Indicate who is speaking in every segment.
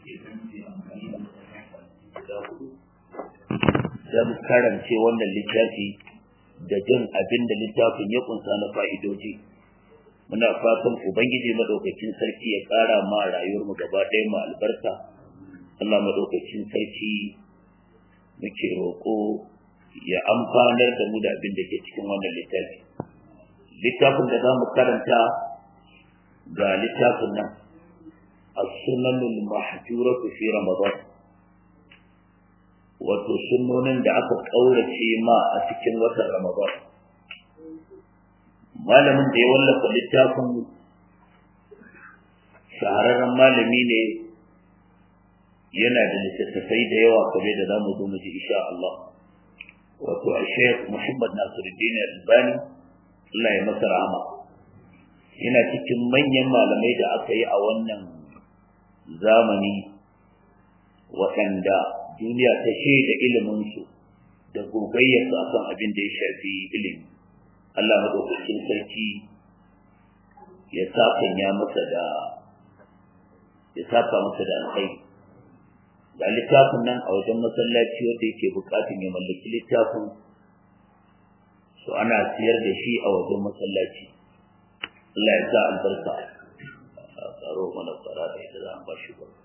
Speaker 1: don karance wannan littafi da jin abin da littafin ya kunsa na fa'idoji muna fatan ubangiji madaukakin sarki ya ƙara ma rayuwarmu gaba ɗaya mu albarka Allah madaukakin sarki muke roƙo ya amfanar da mu da abin da ke cikin wannan littafi littafin da za mu karanta ga littafin nan as-sunanul mahjuratu fi ramadan wato sunnonin da aka kaurace ma a cikin watan ramadan malamin da ya wallafa littafin shahararren malami ne yana da littattafai da yawa kamar da za mu zo mu ji insha Allah wato a Sheikh Muhammad Nasiruddin Albani Allah ya masa rahama yana cikin manyan malamai da aka yi a wannan zamani waɗanda duniya ta shaida iliminsu da gogayyarsu a kan abin da ya shafi ilimi Allah maɗaukakin sarki ya sakanya masa da ya saka masa da alkhairi ga littafin nan a wajen masallaci wanda yake bukatun ya mallaki littafin so ana siyar da shi a wajen masallaci Allah ya sa albarka a tsaro mana fara da ita za a ba shi ba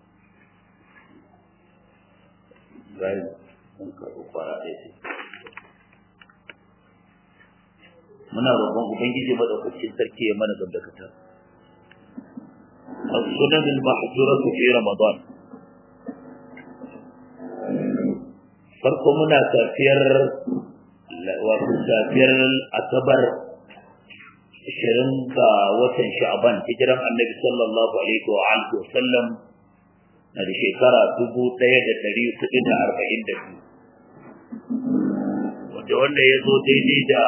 Speaker 1: bayan mun karɓi fara da ita muna roƙon ubangiji madaukakin sarki ya mana gandakata السنن المحجورة في رمضان farko muna safiyar wato safiyar asabar ashirin ga watan sha'ban hijiran annabi sallallahu alaihi wa alihi wa sallam na da shekara dubu ɗaya da ɗari hudu da arba'in da biyu wanda wanda ya zo daidai da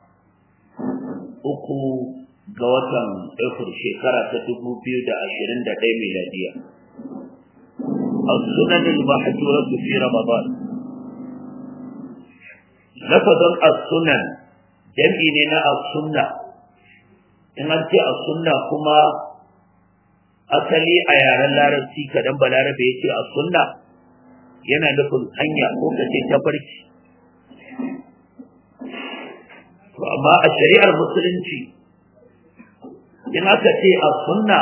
Speaker 1: uku ga watan Afril shekara ta dubu biyu da ashirin da ɗaya miladiya. السنن المحجورة في رمضان lafazin as-sunan jam'i ne na as-sunna in an ce as-sunna kuma asali a yaren larabci kadan balarabe ya ce as-sunna yana nufin hanya ko ka ce tafarki to amma a shari'ar musulunci in aka ce as-sunna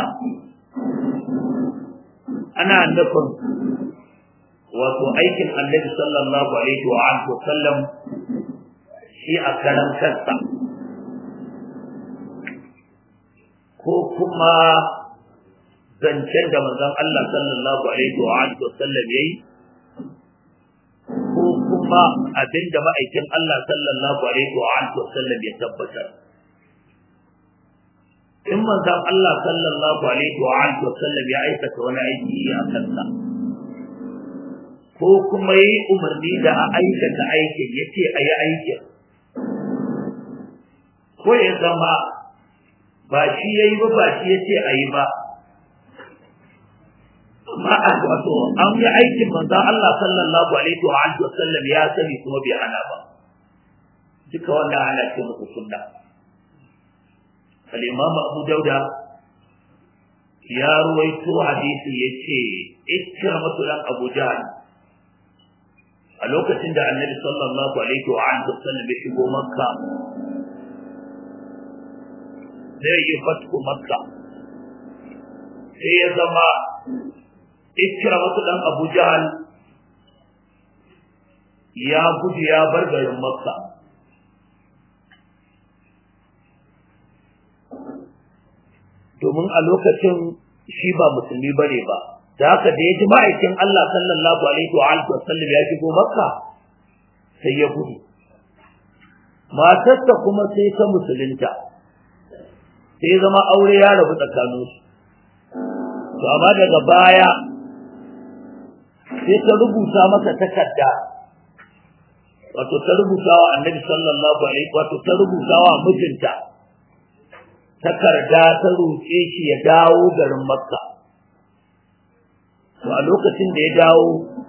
Speaker 1: ana nufin wato aikin annabi sallallahu alaihi wa alihi wa sallam shi a karan kansa ko kuma zancen da manzon Allah sallallahu alaihi wa alihi wa sallam yayi ko kuma abinda ma'aikin Allah sallallahu alaihi wa alihi wa sallam ya tabbatar in manzon Allah sallallahu alaihi wa alihi wa sallam ya aikata wani aiki a kansa ko kuma yi umarni da a aikata aikin ya ce a yi aikin ko ya zama ba shi ya yi ba ba shi ya ce a yi ba amma a wato an yi aikin manzan Allah sallallahu alaihi wa alihi wa sallam ya sani kuma bai hana ba duka wannan ana ce muku sunna al-imam Abu Dauda ya ruwaito hadisi yace ikramatu lan Abu Jahl a lokacin da annabi sallallahu alaihi wa alihi wasallam ya shigo makka zai yi fatku makka sai ya zama ikira wasu dan abu jahal ya gudu ya bar garin makka domin a lokacin shi ba musulmi bane ba da haka da ya ji ma'aikin Allah sallallahu alaihi wa alihi wasallam ya shigo Makka sai ya gudu matarsa kuma sai ta musulunta sai ya zama aure ya rabu tsakaninsu to amma daga baya sai ta rubuta masa takarda wato ta rubuta wa annabi sallallahu alaihi wato ta rubuta wa mijinta takarda ta roƙe shi ya dawo garin makka to a lokacin da ya dawo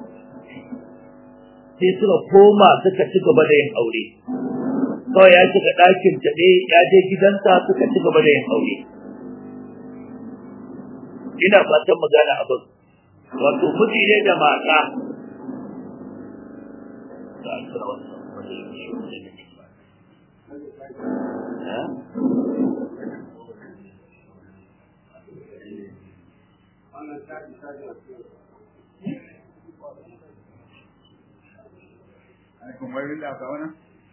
Speaker 1: sai suka koma suka ci gaba da yin aure kawai ya shiga ɗakin taɓe ya je gidansa suka ci gaba da yin aure ina fatan magana abin wato miji ne da mata
Speaker 2: Como es la sabana?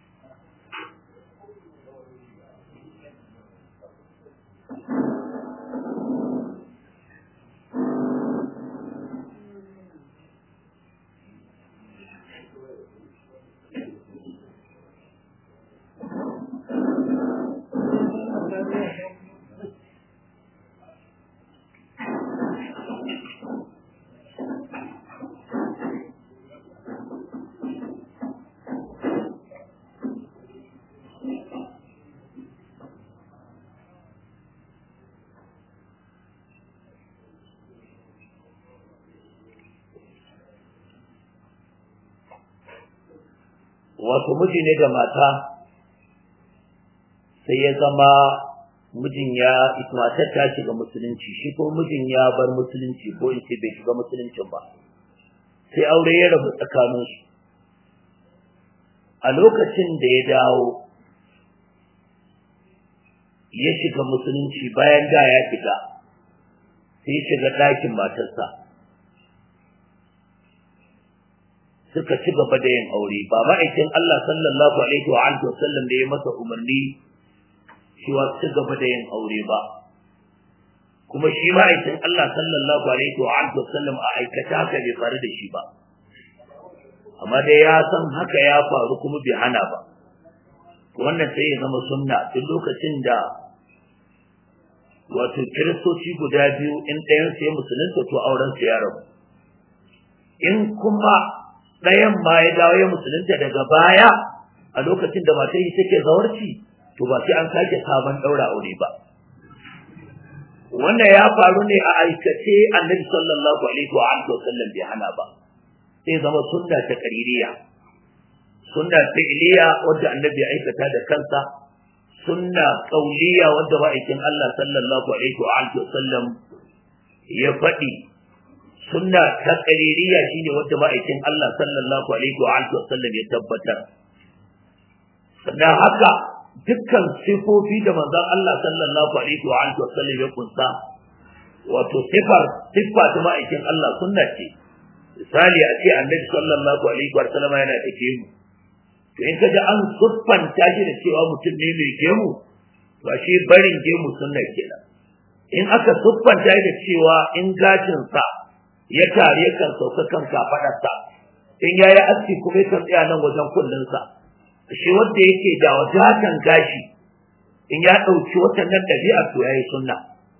Speaker 1: wato miji ne da mata sai ya zama mijin ya matar ta shiga musulunci shi ko mijin ya bar musulunci ko in ce bai shiga musuluncin ba sai aure ya rabu tsakanin su a lokacin da ya dawo ya shiga musulunci bayan da ya shiga sai ya shiga ɗakin matarsa suka ci gaba da yin aure ba ma'aikin Allah sallallahu alaihi wa alihi wasallam da ya masa umarni cewa ci gaba da yin aure ba kuma shi ma'aikin Allah sallallahu alaihi wa alihi wasallam a aikata haka bai faru da shi ba amma dai ya san haka ya faru kuma bai hana ba wannan sai ya zama sunna duk lokacin da wato kiristoci guda biyu in ɗayan sai musulunta to auren su ya rabu in kuma ɗayan ma ya dawo ya musulunta daga baya a lokacin da matar take zawarci to ba sai an sake sabon ɗaura aure ba wannan ya faru ne a aikace annabi sallallahu alaihi wa alihi wasallam bai hana ba sai zama sunna ta qaririya sunna fi'liya wadda annabi ya aikata da kansa sunna qauliya wadda ma'aikin Allah sallallahu alaihi wa alihi wasallam ya faɗi sunna ta qaririya shine wadda ma'aikin Allah sallallahu alaihi wa alihi wasallam ya tabbatar sannan haka dukkan sifofi da manzon Allah sallallahu alaihi wa alihi wasallam ya kunsa wato sifar siffa ta ma'aikin Allah sunna ce misali a ce annabi sallallahu alaihi wa sallam yana da gemu to in kaji an siffanta shi da cewa mutum ne mai gemu to shi barin gemu sunna kenan in aka siffanta shi da cewa in gashin sa ya tare kan sauka kan kafadarsa in yayi aski kuma ya tsaya nan wajen kullun sa shi wanda yake da wadatan gashi in ya dauki watannan dabi'a to yayi sunna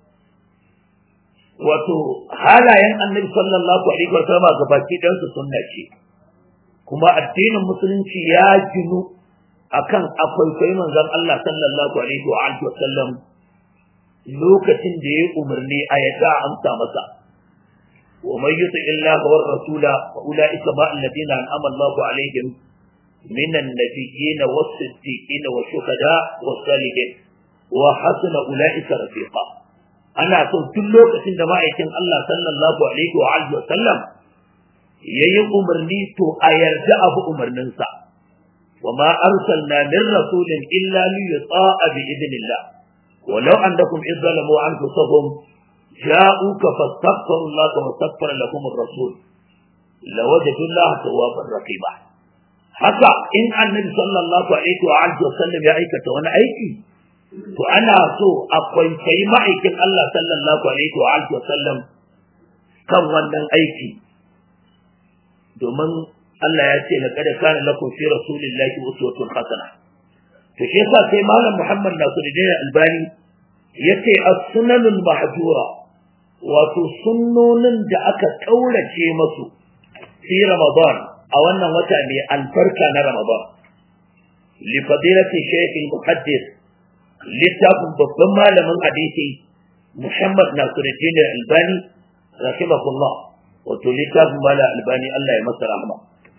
Speaker 1: wato halayen annabi sallallahu alaihi wasallam gabaki dan su sunna ce kuma addinin musulunci ya ginu akan akwai manzon Allah sallallahu alaihi wa alihi wasallam lokacin da ya umarni a yadda amsa masa wa man yuti illaha war rasula fa ulaika ma alladhina an'ama Allahu alaihim من النبيين والصديقين والشهداء والصالحين وحسن أولئك رفيقا أنا أقول كل لوكة عندما يتم الله صلى الله عليه وآله وسلم yayi umarni to a yarda abu umarninsa wa ma arsalna min rasulin illa li yuta'a bi idnillah walau annakum izzalamu anfusahum ja'uka fastaghfiru Allah wa astaghfara lahum ar-rasul lawajadu Allah tawwaban rahima haka in annabi sallallahu alaihi wa alihi wasallam ya aikata wani aiki to ana so a kwaikwayi ma'aikin Allah sallallahu alaihi wa alihi wasallam kan wannan aiki domin Allah ya ce laqad kana lakum fi rasulillahi uswatun hasana to shi yasa sai malam Muhammad Nasiruddin Albani yace as-sunanul mahjura wato sunnonin da aka kaurace masu fi Ramadan a wannan wata ne albarka na Ramadan li fadilati shaykh al-muhaddis littafin babban malamin hadisi Muhammad Nasiruddin Albani rahimahullah wato littafin mala albani Allah ya masa rahma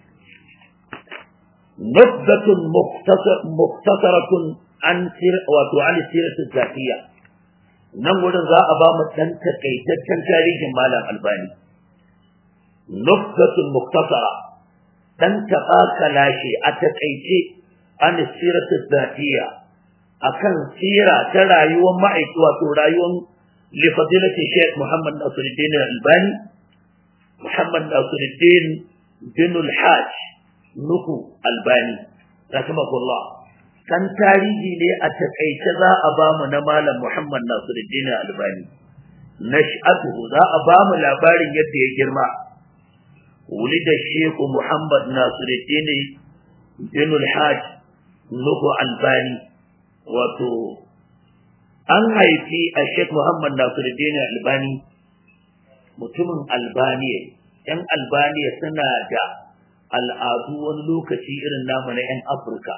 Speaker 1: nubdatun muktasaratun an sir wato an sirat zakiya nan wurin za a ba mu dan takaitaccen tarihin malam albani nufsatun muktasara dan taɓa kalashe a taƙaice an siratu zatiya akan sira ta rayuwar ma'aiki wato rayuwar lifadilati Sheikh Muhammad Nasiruddin Albani Muhammad Nasiruddin bin al-Hajj Nuhu Albani rahimahullah kan tarihi ne a takaice za a ba mu na malam Muhammad Nasiruddin Albani nash'atuhu za a ba mu labarin yadda ya girma ولد الشيخ محمد ناصر الدين بن الحاج نوح الباني wato an haifi a Sheikh Muhammad Nasiruddin Albani mutumin Albaniya ‘yan Albaniya suna da al'adu wani lokaci irin namu na ‘yan Afirka.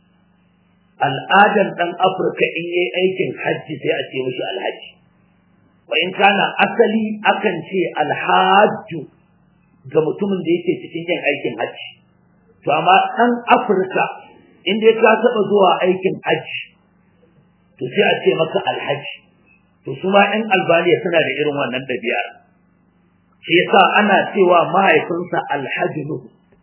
Speaker 1: Al'adan ɗan Afirka in yi aikin hajji sai a ce mashi alhaji. Wa in kana asali akan ce alhaju ga mutumin da yake cikin yin aikin hajji. To amma ɗan Afirka in dai ka taɓa zuwa aikin hajji to sai a ce maka alhaji to su ma ɗan albaniya suna da irin wannan ɗabi'ar shi yasa ana cewa mahaifinsa alhaji nuhu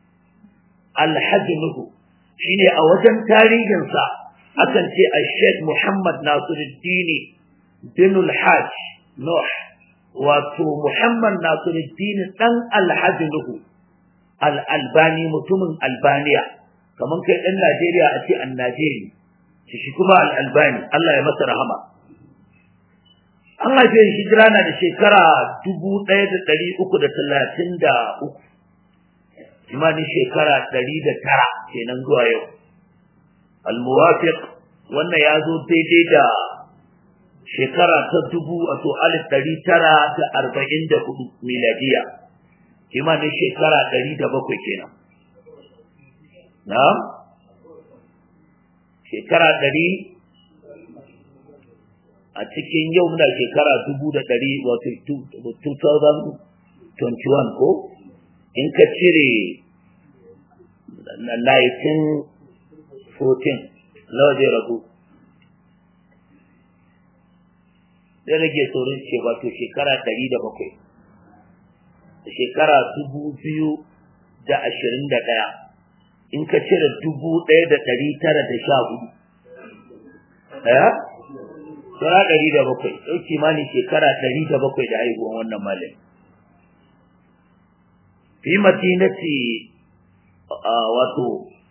Speaker 1: alhaji nuhu shine a wajen tarihinsa akan ce a sheikh muhammad nasiruddin bin alhaj nuh wato muhammad nasiruddin dan alhaji nuhu al-albani mutumin albaniya kamar kai ɗan najeriya a ce an najeri shi kuma al-albani allah ya masa rahama an haife shi hijira na da shekara dubu ɗaya da ɗari uku da talatin da uku kimanin shekara ɗari da tara kenan zuwa yau almuwafiq wannan ya zo daidai da shekara ta dubu wato alif ɗari tara da arba'in da hudu miladiya kimanin shekara ɗari da bakwai kenan na shekara ɗari a cikin yau muna shekara dubu da ɗari wato 2021 ko in ka cire 1914 nawa zai ragu zai rage saurin ce wato shekara ɗari da bakwai shekara dubu biyu da ashirin da ɗaya in ka cire dubu ɗaya da ɗari tara da sha hudu ɗaya Sura ɗari da bakwai, ɗau kimanin shekara ɗari da bakwai da haihuwan wannan malami. Fi madinati wato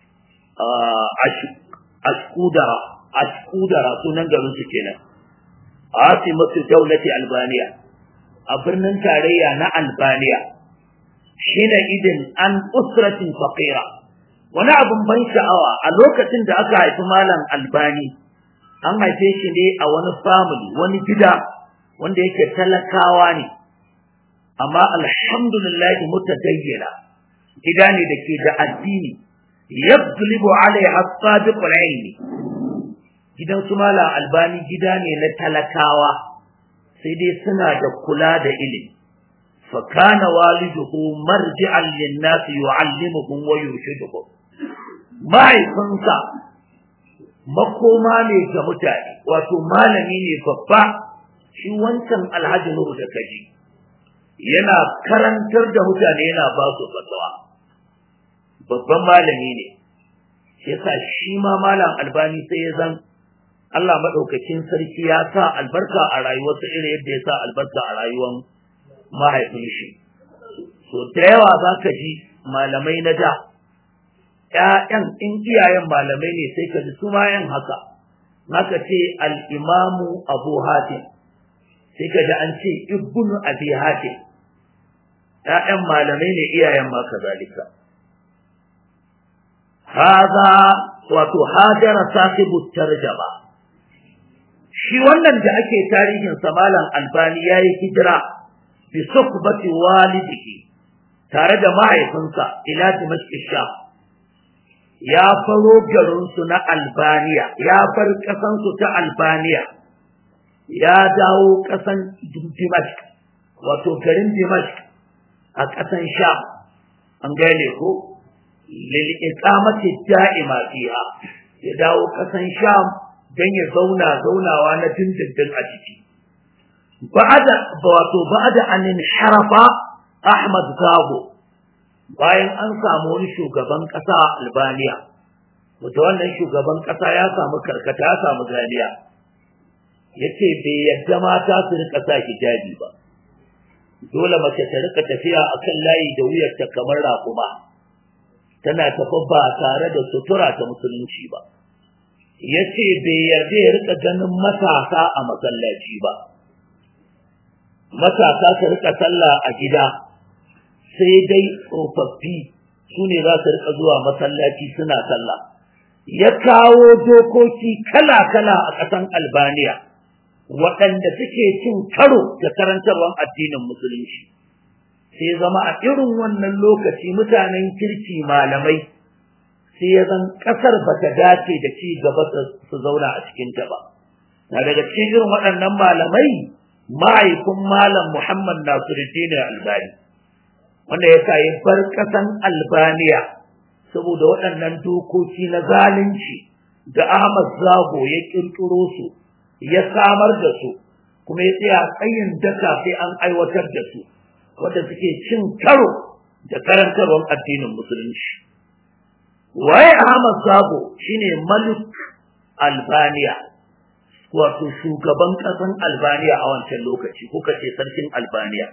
Speaker 1: ashkudara, ashkudara sunan garin su kenan. Asimatu daulati Albaniya, a birnin tarayya na Albaniya, shine idin an usratin faqira. Wani abin ban sha'awa a lokacin da aka haifi malam Albani, an haife shi ne a wani family wani gida wanda yake talakawa ne amma alhamdulillah mutadayyana gida ne da ke da addini yadlibu alaiha sabiqul ilmi gidan su malam albani gida ne na talakawa sai dai suna da kula da ilimi fa kana waliduhu marji'an lin-nas yu'allimuhum wa yurshiduhum mahaifinsa makoma ne ga mutane wato malami ne babba shi wancan alhaji nuhu da kaji yana karantar da mutane yana ba su fatawa babban malami ne yasa shi ma malam albani sai ya zan Allah madaukakin sarki ya sa albarka a rayuwarsa irin yadda ya sa albarka a rayuwar mahaifin shi so da yawa za ka ji malamai na da ‘ya'yan in iyayen malamai ne sai ka ji su ma yan haka, haka ce al'imamu abu hatim, sai ka ji an ce ibnu abi hatim, ‘ya'yan malamai ne iyayen ma kazalika. Haza wato hajara sahibu tarjaba. Shi wannan da ake tarihin malam albani ya yi hijira bi sukbati walidihi tare da mahaifinsa ila Dimashq Sham. ya faro garinsu na Albaniya, ya bar ƙasansu ta Albaniya, ya dawo ƙasan Dimashq, wato garin Dimashq a ƙasan Sham, an gane ko? Lil'iƙamati da'ima fiha, ya dawo ƙasan Sham don ya zauna zaunawa na dindindin a ciki. Ba'ada, wato ba'ada anin harafa Ahmad Zago bayan an samu wani shugaban ƙasa a Albania wata wannan shugaban ƙasa ya samu karkata ya samu galiya yace bai yadda mata su rika sa hijabi ba dole mace ta rika tafiya akan layi da wuyarta kamar raƙuma tana tafi ba tare da sutura ta musulunci ba yace bai yarda ya rika ganin matasa a masallaci ba matasa su rika sallah a gida sai dai tsofaffi su ne za su rika zuwa masallaci suna sallah ya kawo dokoki kala-kala a ƙasan albaniya waɗanda suke cin karo da karantarwar addinin musulunci sai zama a irin wannan lokaci mutanen kirki malamai sai ya zan ƙasar ba ta dace da ci gaba su zauna a cikinta ba na daga cikin irin waɗannan malamai ma'aikun malam muhammad nasiruddin albani wanda ya sa ya bar ƙasan albaniya saboda waɗannan dokoki na zalunci da ahmad zago ya ƙirƙiro su ya samar da su kuma ya tsaya tsayin daka sai an aiwatar da su wanda suke cin karo da karantarwar addinin musulunci waye Ahmad Sabo shine Malik Albania wato shugaban ƙasan Albania a wancan lokaci kuka ce sarkin Albania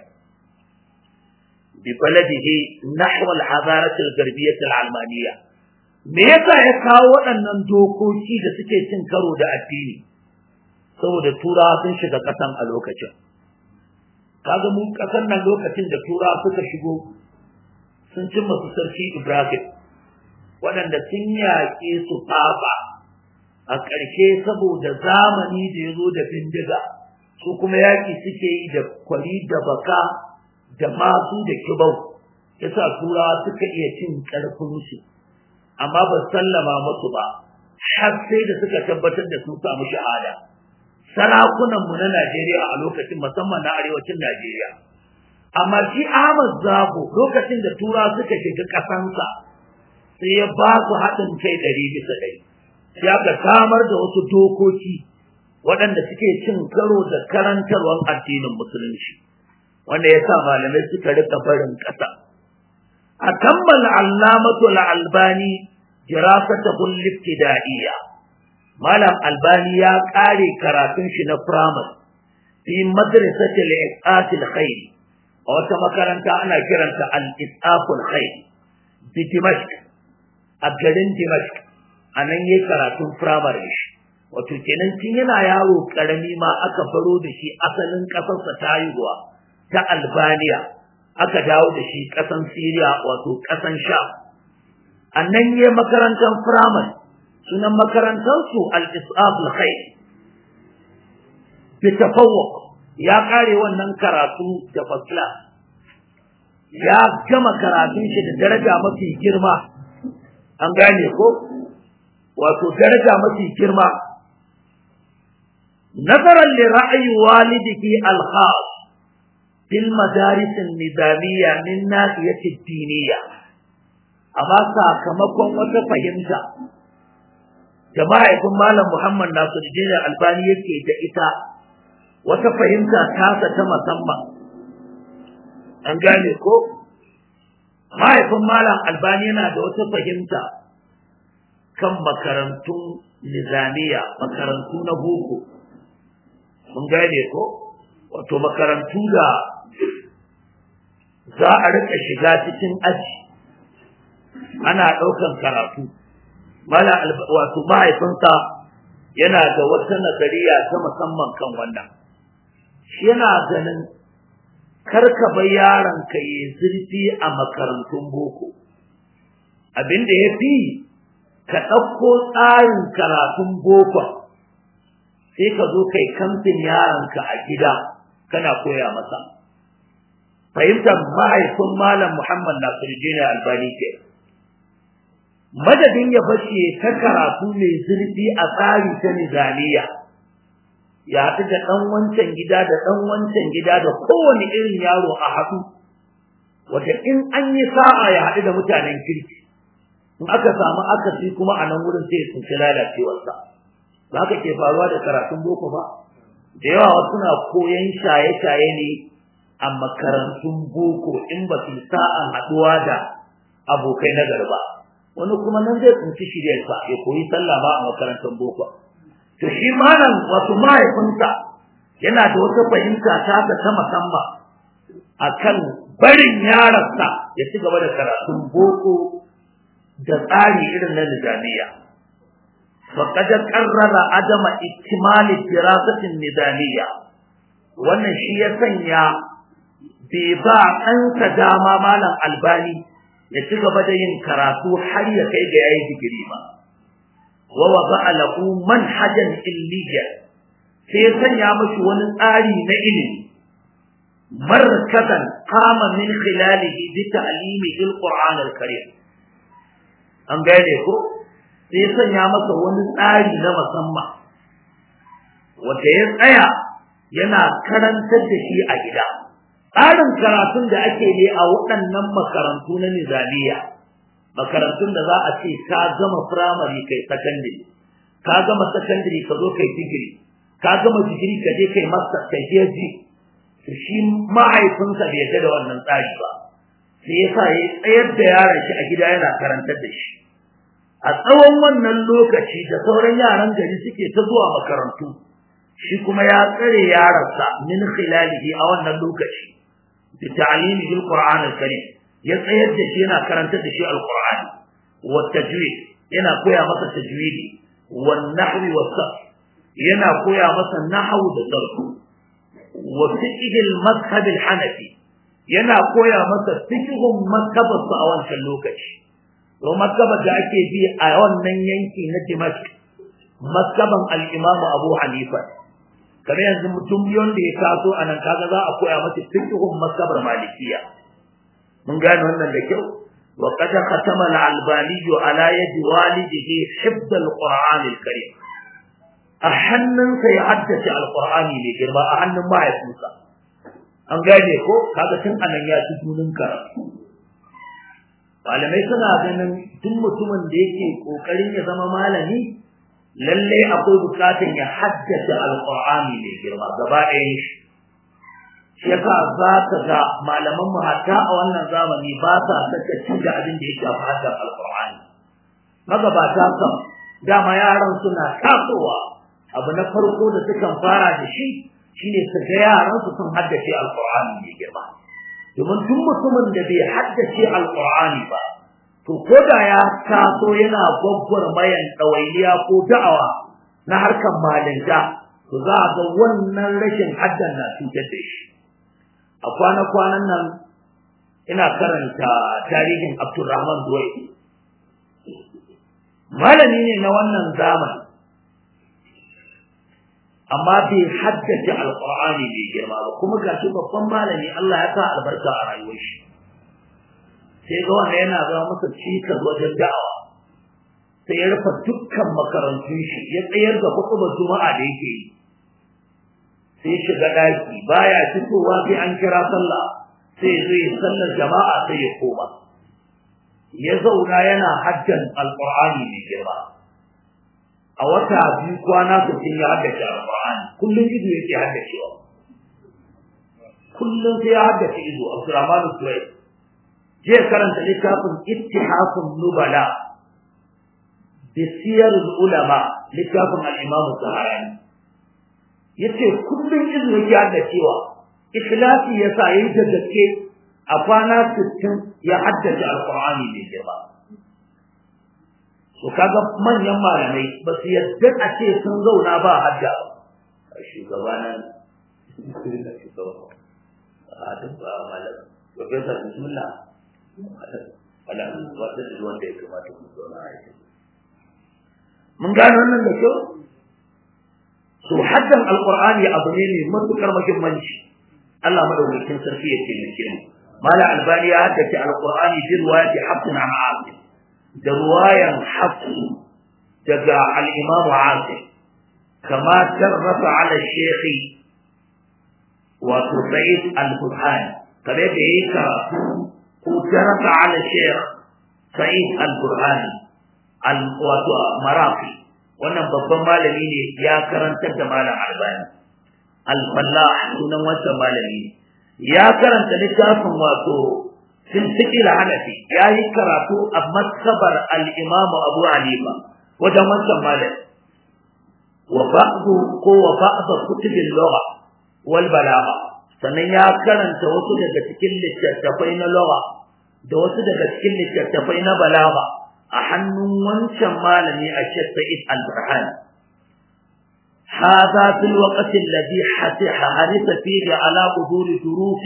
Speaker 1: bi baladihi nahwa al-hadarat al-garbiyyah al-almaniyya me yasa ya kawo waɗannan dokoki da suke cin karo da addini saboda turawa sun shiga ƙasan a lokacin kaga mun ƙasan nan lokacin da turawa suka shigo sun cimma su sarki Ibrahim waɗanda sun yaƙe su fafa a ƙarshe saboda zamani da ya zo da bindiga su kuma yaƙi suke yi da kwari da baka da masu da kibau yasa turawa suka iya cin ƙarfinsu amma ba sallama musu ba har sai da suka tabbatar da sun samu shahada sarakunanmu na Najeriya a lokacin musamman na arewacin Najeriya amma shi Ahmad Zago lokacin da tura suka shiga ƙasansa sai ya ba su haɗin kai ɗari bisa ɗari sai aka samar da wasu dokoki waɗanda suke cin karo da karantarwar addinin musulunci wanda ya sa malamai suka rika barin ƙasa a kammala allamatu albani jirasatahu liftida'iyya malam albani ya ƙare karatun shi na firamare fi madrasatil isatil khair a wata makaranta ana kiranta al-isaful khair bi dimashq a garin dimashq a nan yi karatun firamare shi wato kenan tun yana yaro karami ma aka faro da shi asalin ƙasarsa ta haihuwa ta albaniya aka dawo da shi ƙasan siriya wato ƙasan sha a nan yi makarantar firamare sunan makarantarsu al-isaf al-khair bi tafawwuq ya kare wannan karatu da fasla ya gama karatun shi da daraja mafi girma an gane ko wato daraja mafi girma nazaran li ra'yi walidihi al-khas fil madaris an-nizamiyya min nahiyati ad-diniyya amma sakamakon wata fahimta da mahaifin malam Muhammad Nasiruddin Albani yake da ita wata fahimta tasa ta musamman an gane ko mahaifin malam Albani yana da wata fahimta kan makarantun nizamiya makarantu na boko mun gane ko wato makarantu da za a rika shiga cikin aji ana ɗaukan karatu mala wato mahaifinsa yana da wata nazariya ta musamman kan wannan shi yana ganin karka bai yaron ka yi zurfi a makarantun boko abin da ya fi ka ɗauko tsarin karatun boko sai ka zo kai kamfin yaronka a gida kana koya masa fahimtar mahaifin malam muhammad nasiruddin albani ke madadin ya fashe ta karatu mai zurfi a tsari ta nizamiya ya haɗu da ɗan wancan gida da ɗan wancan gida da kowane irin yaro a haɗu wata in an yi sa'a ya haɗu da mutanen kirki in aka samu akasi kuma a nan wurin sai sun ci lalacewarsa ba haka ke faruwa da karatun boko ba da yawa wasu na koyan shaye-shaye ne a makarantun boko in ba su sa'an haɗuwa da abokai na garba wani kuma nan zai tsinci shiryarsa ya koyi sallah ba a makarantar boko to shi malam wato mahaifinsa yana da wata fahimta ta ta musamman akan barin yaransa ya ci gaba da karatun boko da tsari irin na nizamiya faqad qarrara adama iktimali dirasatin nizamiya wannan shi ya sanya bai ba ɗansa dama malam albani ya ci gaba da yin karatu har ya kai ga yayi digiri ba wa wada'a lahu manhajan ilmiya sai ya sanya mashi wani tsari na ilimi markazan qama min khilalihi bi ta'limi al-Qur'an al-Karim an gane ko sai ya sanya masa wani tsari na musamman wanda ya tsaya yana karantar da shi a gida tsarin karatun da ake yi a waɗannan makarantu na nizamiya makarantun da za a ce ka gama firamare kai sakandare ka gama sakandare ka zo kai digiri ka gama digiri ka je kai masa kai PhD to shi mahaifinsa bai yarda da wannan tsari ba sai ya sa ya tsayar da yaron shi a gida yana karantar da shi a tsawon wannan lokaci da sauran yaran gari suke ta zuwa makarantu shi kuma ya tsare yaransa min khilalihi a wannan lokaci da ta'limi bil qur'an al-karim ya tsayar da shi yana karantar da shi al-qur'ani wa tajwid yana koya masa tajwidi wa nahwi wa sarf yana koya masa nahwu da sarf wa fiqh al-madhhab al-hanafi yana koya masa fiqhun mazhabarsa a wancan lokaci to mazhabar da ake bi a wannan yanki na Dimashq mazhaban al-Imam Abu Hanifa kamar yanzu mutum biyon da ya taso a nan kaga za a koya masa fiqhun mazhabar Malikiya mun gane wannan da kyau wa qad khatama al-Albani ala yadi walidihi hifz al-Qur'an al-Karim a hannunsa ya haddace al-Qur'ani ne girma a hannun mahaifinsa an gane ko kaga tun anan ya ci dunin karatu malamai suna ganin duk mutumin da yake kokarin ya zama malami lalle akwai bukatun ya haddace alqur'ani mai girma gaba ɗayan shi shi yasa za ka ga malaman mu hatta a wannan zamani ba sa saka ci da abin da ya shafi haddar alqur'ani magabata kam dama yaran suna tasowa abu na farko da sukan fara da shi shine su ga yaran su sun haddace alqur'ani mai girma domin duk mutumin da bai haddace alqur'ani ba to ko da ya taso yana gwaggwar mayan ɗawainiya ko da'awa na harkar malinta to za a ga wannan rashin haddan na cutar da shi a kwana-kwanan nan ina karanta tarihin abdulrahman duwai malami ne na wannan zamani amma bai haddace alqur'ani bai girma ba kuma gashi babban malami Allah ya sa albarka a rayuwar shi sai ga wanda yana zama masa cikas wajen da'awa sai ya rufe dukkan makarantun shi ya tsayar da hukumar juma'a da yake yi sai shiga daki baya fitowa sai an kira sallah sai zo yi sallar jama'a sai ya koma ya zauna yana haddan alqur'ani mai girma a wata biyu kwana sittin ya haddace alqur'ani kullum ido yake haddacewa kullum sai ya haddace ido abdurrahman suwaid je karanta littafin ittihafun nubala bi siyar ulama littafin al-imam saharani yace kullum ido yake haddacewa ikhlasi yasa yayi da gaske a kwana sittin ya haddace alqur'ani mai girma to kaga manyan malamai ba su yadda a ce sun zauna ba hadda ba shugabanan a duk ba malam professor bismillah ala wata da wanda ya kamata ku zauna a yi mun gano wannan da kyau to haddan alqur'ani abu ne mai matukar muhimmanci Allah madaukakin sarki ya ce mu mala albani ya haddace alqur'ani bi riwayati hafsin an asim da ruwayan hafsu daga al-imam asim kama tarrafa ala shaykhi wa sa'id al-burhani kare da yake karatu ko tarrafa ala shaykh sa'id al-burhani al-wato marafi wannan babban malami ne ya karantar da malam albani al-fallah sunan wancan malami ne ya karanta littafin wato sintiqil hanafi ya yi karatu a masabar al-imamu abu hanifa wajen wancan malami wa ba'du ko wa ba'da kutubil lugha wal balagha sannan ya karanta wasu daga cikin littattafai na lugha da wasu daga cikin littattafai na balagha a hannun wancan malami a Sheikh Sa'id Al-Burhan هذا في الوقت الذي حرص فيه على حضور دروس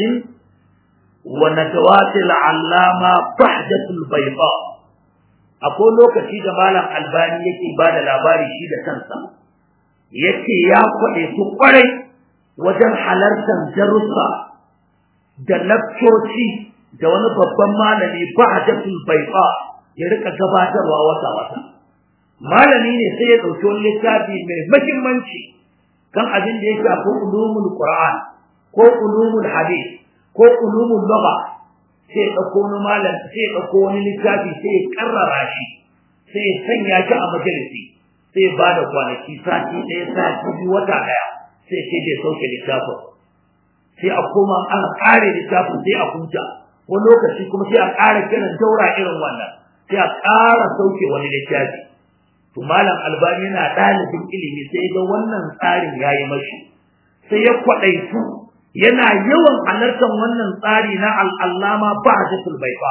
Speaker 1: وندوات العلامة بحجة البيضاء أقول لك شيء مالا الباني يكي بعد الأباري شيء كنسا يكي يا قولي سقري وجن حلرتا جرسا da lakcoci da wani babban malami ba'datul baiqa ya rika gabatarwa wata wata malami ne sai ya dauki wani littafi mai muhimmanci kan abin da ya shafi ulumul qur'an ko ulumul hadith ko ulumul lugha sai ya dauko wani malam sai ya dauko wani littafi sai ya karrara shi sai ya sanya shi a majalisi sai ya bada kwanaki sati ɗaya sati biyu wata ɗaya sai ce zai sauke littafin sai a koma an ƙare littafin sai a huta wani lokaci kuma sai a ƙara kiran daura irin wannan sai a ƙara sauke wani littafi to malam albani yana ɗalibin ilimi sai ga wannan tsarin yayi mashi sai ya kwaɗaitu yana yawan halartar wannan tsari na al'allama ba'datul baifa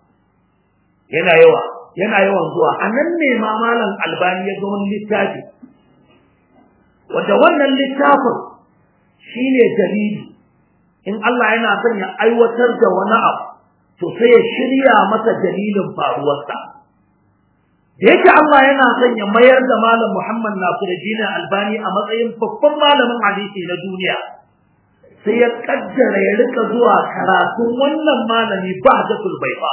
Speaker 1: yana yawa yana yawan zuwa anan ne ma malam albani ya ga wani littafi wanda wannan littafin shine dalili in Allah yana son ya aiwatar da wani abu to sai ya shirya masa dalilin faruwarsa da yake Allah yana son ya mayar da malam Muhammad Nasiruddin Albani a matsayin babban malamin hadisi na duniya sai ya kaddara ya rika zuwa karatun wannan malami Bahjatul Baifa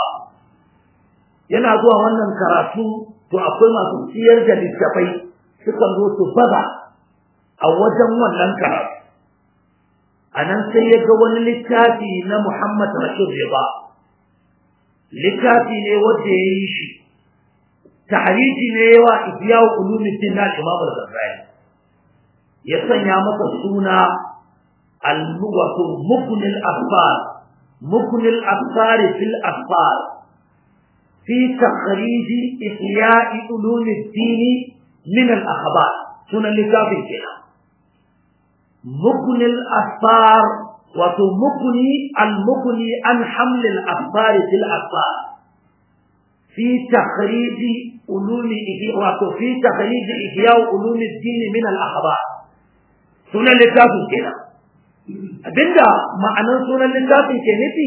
Speaker 1: yana zuwa wannan karatu to akwai masu siyar da littafai sukan zo su baza a wajen wannan karatu anan sai ya ga wani littafi na Muhammad Rashid Riba littafi ne wanda ya yi shi tahriji ne yawa ihya'u ulumuddin na Imam al-Ghazali ya sanya masa suna al-mughatu mukn al-afar mukn al-afar fil afar fi takhrij ihya'i ulumuddin min al-akhbar sunan littafin kenan mukn al-afar wato mukni al-mukni an haml al-afar fil afar في تخريج علوم وفي تخريج إحياء علوم الدين من الأخبار سنة لتافي كده abinda ma'anar sunan littafin ke nufi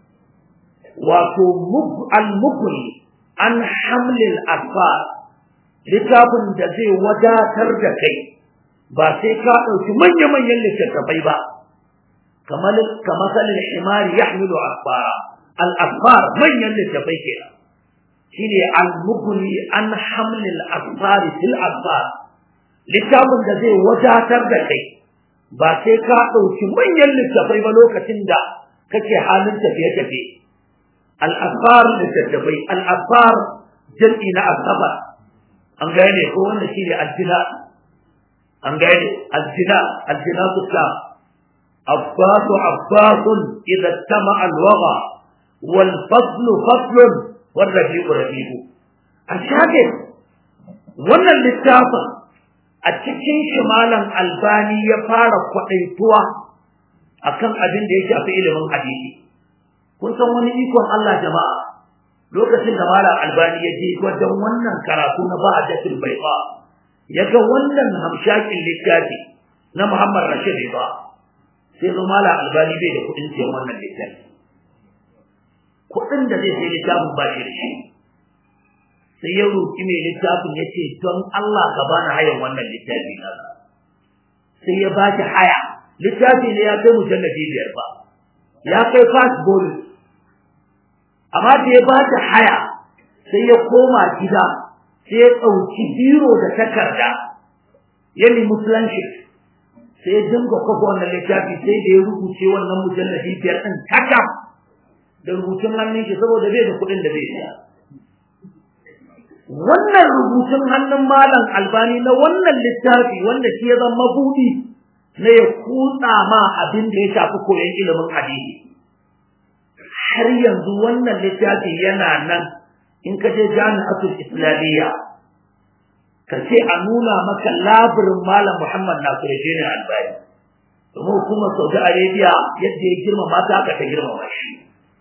Speaker 1: wato al-mukri an hamlil asfar littafin da zai wadatar da kai ba sai ka ɗauki manya-manyan littattafai ba kamar kamasalin himari ya hamilu asfara al-asfar manyan littattafai kenan shine al-mughni an haml al-asfar fil asfar littafin da zai wadatar da kai ba sai ka dauki manyan littafai ba lokacin da kake halin tafiye tafiye al-asfar littafai al-asfar jam'i na asfar an gane ko wannan shine al-jina an gane al-jina al-jina tukka عباس عباس إذا اجتمع الوغى والفضل فضل والرفيق رفيق الشاهد wannan littafin a cikin shimalan albani ya fara kwaɗaituwa akan abin da ya shafi ilimin hadisi kun san wani ikon Allah jama'a lokacin da malam albani ya je wajen wannan karatu na ba'adatul baiqa ya ga wannan hamshakin littafi na Muhammad Rashid ba sai zo malam albani bai da kuɗin siyan wannan littafi kuɗin da zai sai littafin ba shi da shi sai ya roƙi mai littafin ya ce don Allah ka bani hayan wannan littafi na sai ya ba shi haya littafi ne ya kai mujallabi biyar ba ya kai fast bonus amma da ya ba shi haya sai ya koma gida sai ya ɗauki biro da takarda ya nemi planship sai ya dinga kwafa wannan littafi sai da ya rubuce wannan mujallabi biyar ɗin takam da rubutun hannun shi saboda bai da kuɗin da bai siya. Wannan rubutun hannun malam albani na wannan littafi wanda shi ya zama buɗi
Speaker 2: na ya kutsa ma abin da ya shafi koyon ilimin hadisi har yanzu wannan littafi yana nan in ka je jami'atul islamiyya ka ce a nuna maka labirin malam muhammad nasiruddin albani domin hukumar saudi arabia yadda ya girmama ta haka ta girmama shi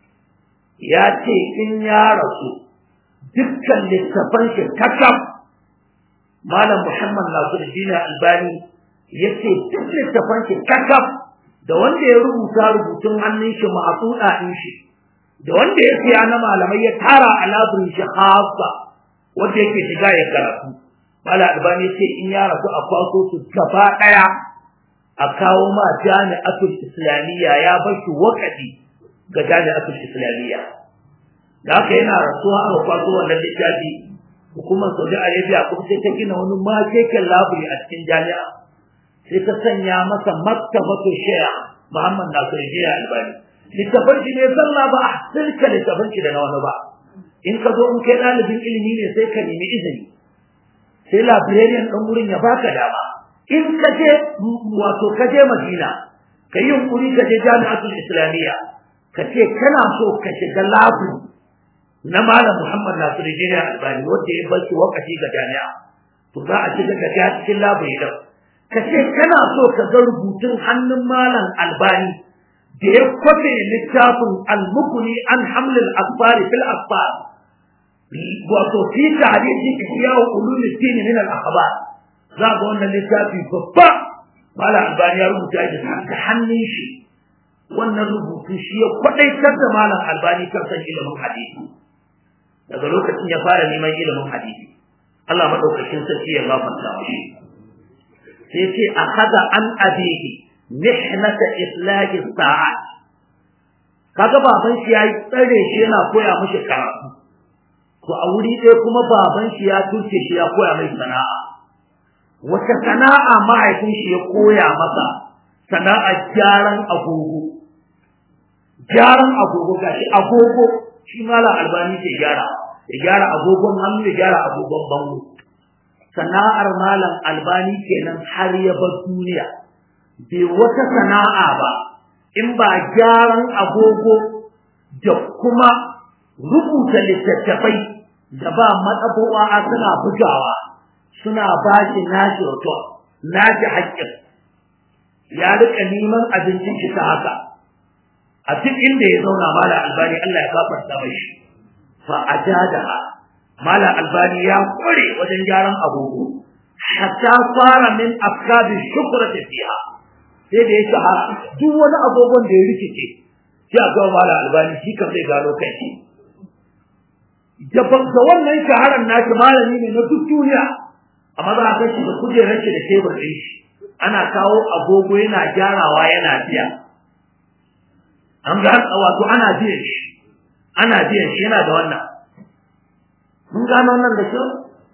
Speaker 2: ya ce in ya rasu dukkan littafan shi kakaf malam muhammad nasiruddin albani ya ce duk littafan shi kakaf da wanda ya rubuta rubutun hannun shi ma'asuda din shi da wanda ya siya na malamai ya tara a labirin shi hasa wanda yake shiga ya karatu malam albani ce in ya rasu a kwaso su gaba daya a kawo ma jami'atul islamiyya ya bar shi wakati ga jami'atul islamiyya da haka yana rasuwa aka kwaso wannan littafi hukumar saudi arabia kuma sai ta gina wani makeken labiri a cikin jami'a sai ta sanya masa maktabatu shaya muhammad nasir jiya albani littafan shi ne zalla ba a sirka littafan shi da na wani ba in ka zo in kai ɗalibin ilimi ne sai ka nemi izini sai librarian ɗan wurin ya baka dama in ka je wato ka je madina ka yi yunkuri ka je jami'atul islamiyya ka ce kana so ka shiga labu na malam muhammad nasiru jini albani wanda ya bar wakati ga jami'a to za a shiga ka cikin labu idan ka ce kana so ka ga rubutun hannun malam albani da ya kwafe littafin almukuni an hamlin asfari fil asfar wato fi tarihi ihya ulumuddin min al akhbar za ga wannan littafi babba mala albani ya rubuta shi da hannun shi wannan rubutu shi ya kwadaitar da malam albani kan san ilimin hadisi daga lokacin ya fara neman ilimin hadisi Allah madaukakin sarki ya gafarta shi sai ce akhadha an abihi mihnata islahi sa'at kaga baban shi yayi tsare shi yana koya mishi karatu to a wuri ɗaya kuma baban shi ya turke shi ya koya mai sana'a wata sana'a mahaifin shi ya koya masa sana'a gyaran agogo gyaran agogo gashi agogo shi malam albani ke gyara ya gyara agogon hannu ya gyara agogon bango sana'ar malam albani kenan har ya bar duniya bai wata sana'a ba in ba gyaran agogo da kuma rubuta littattafai da ba matsabowa suna bugawa suna ba shi nashi wato nashi haƙƙin ya rika neman abincin shi ta haka a duk inda ya zauna mala albani Allah ya gafarta mashi fa ajadaha mala albani ya kore wajen gyaran agogo hatta fara min afkabi shukrati fiha sai da ya shahara duk wani agogon da ya rikice sai a ga mala albani shi kan zai gano kai da da wannan shaharar nashi malami ne na duk duniya amma za a kai shi da kujerar shi da tebur ɗin shi ana kawo agogo yana gyarawa yana biya an ga wato ana biyan shi ana biyan shi yana da wannan mun gano wannan da kyau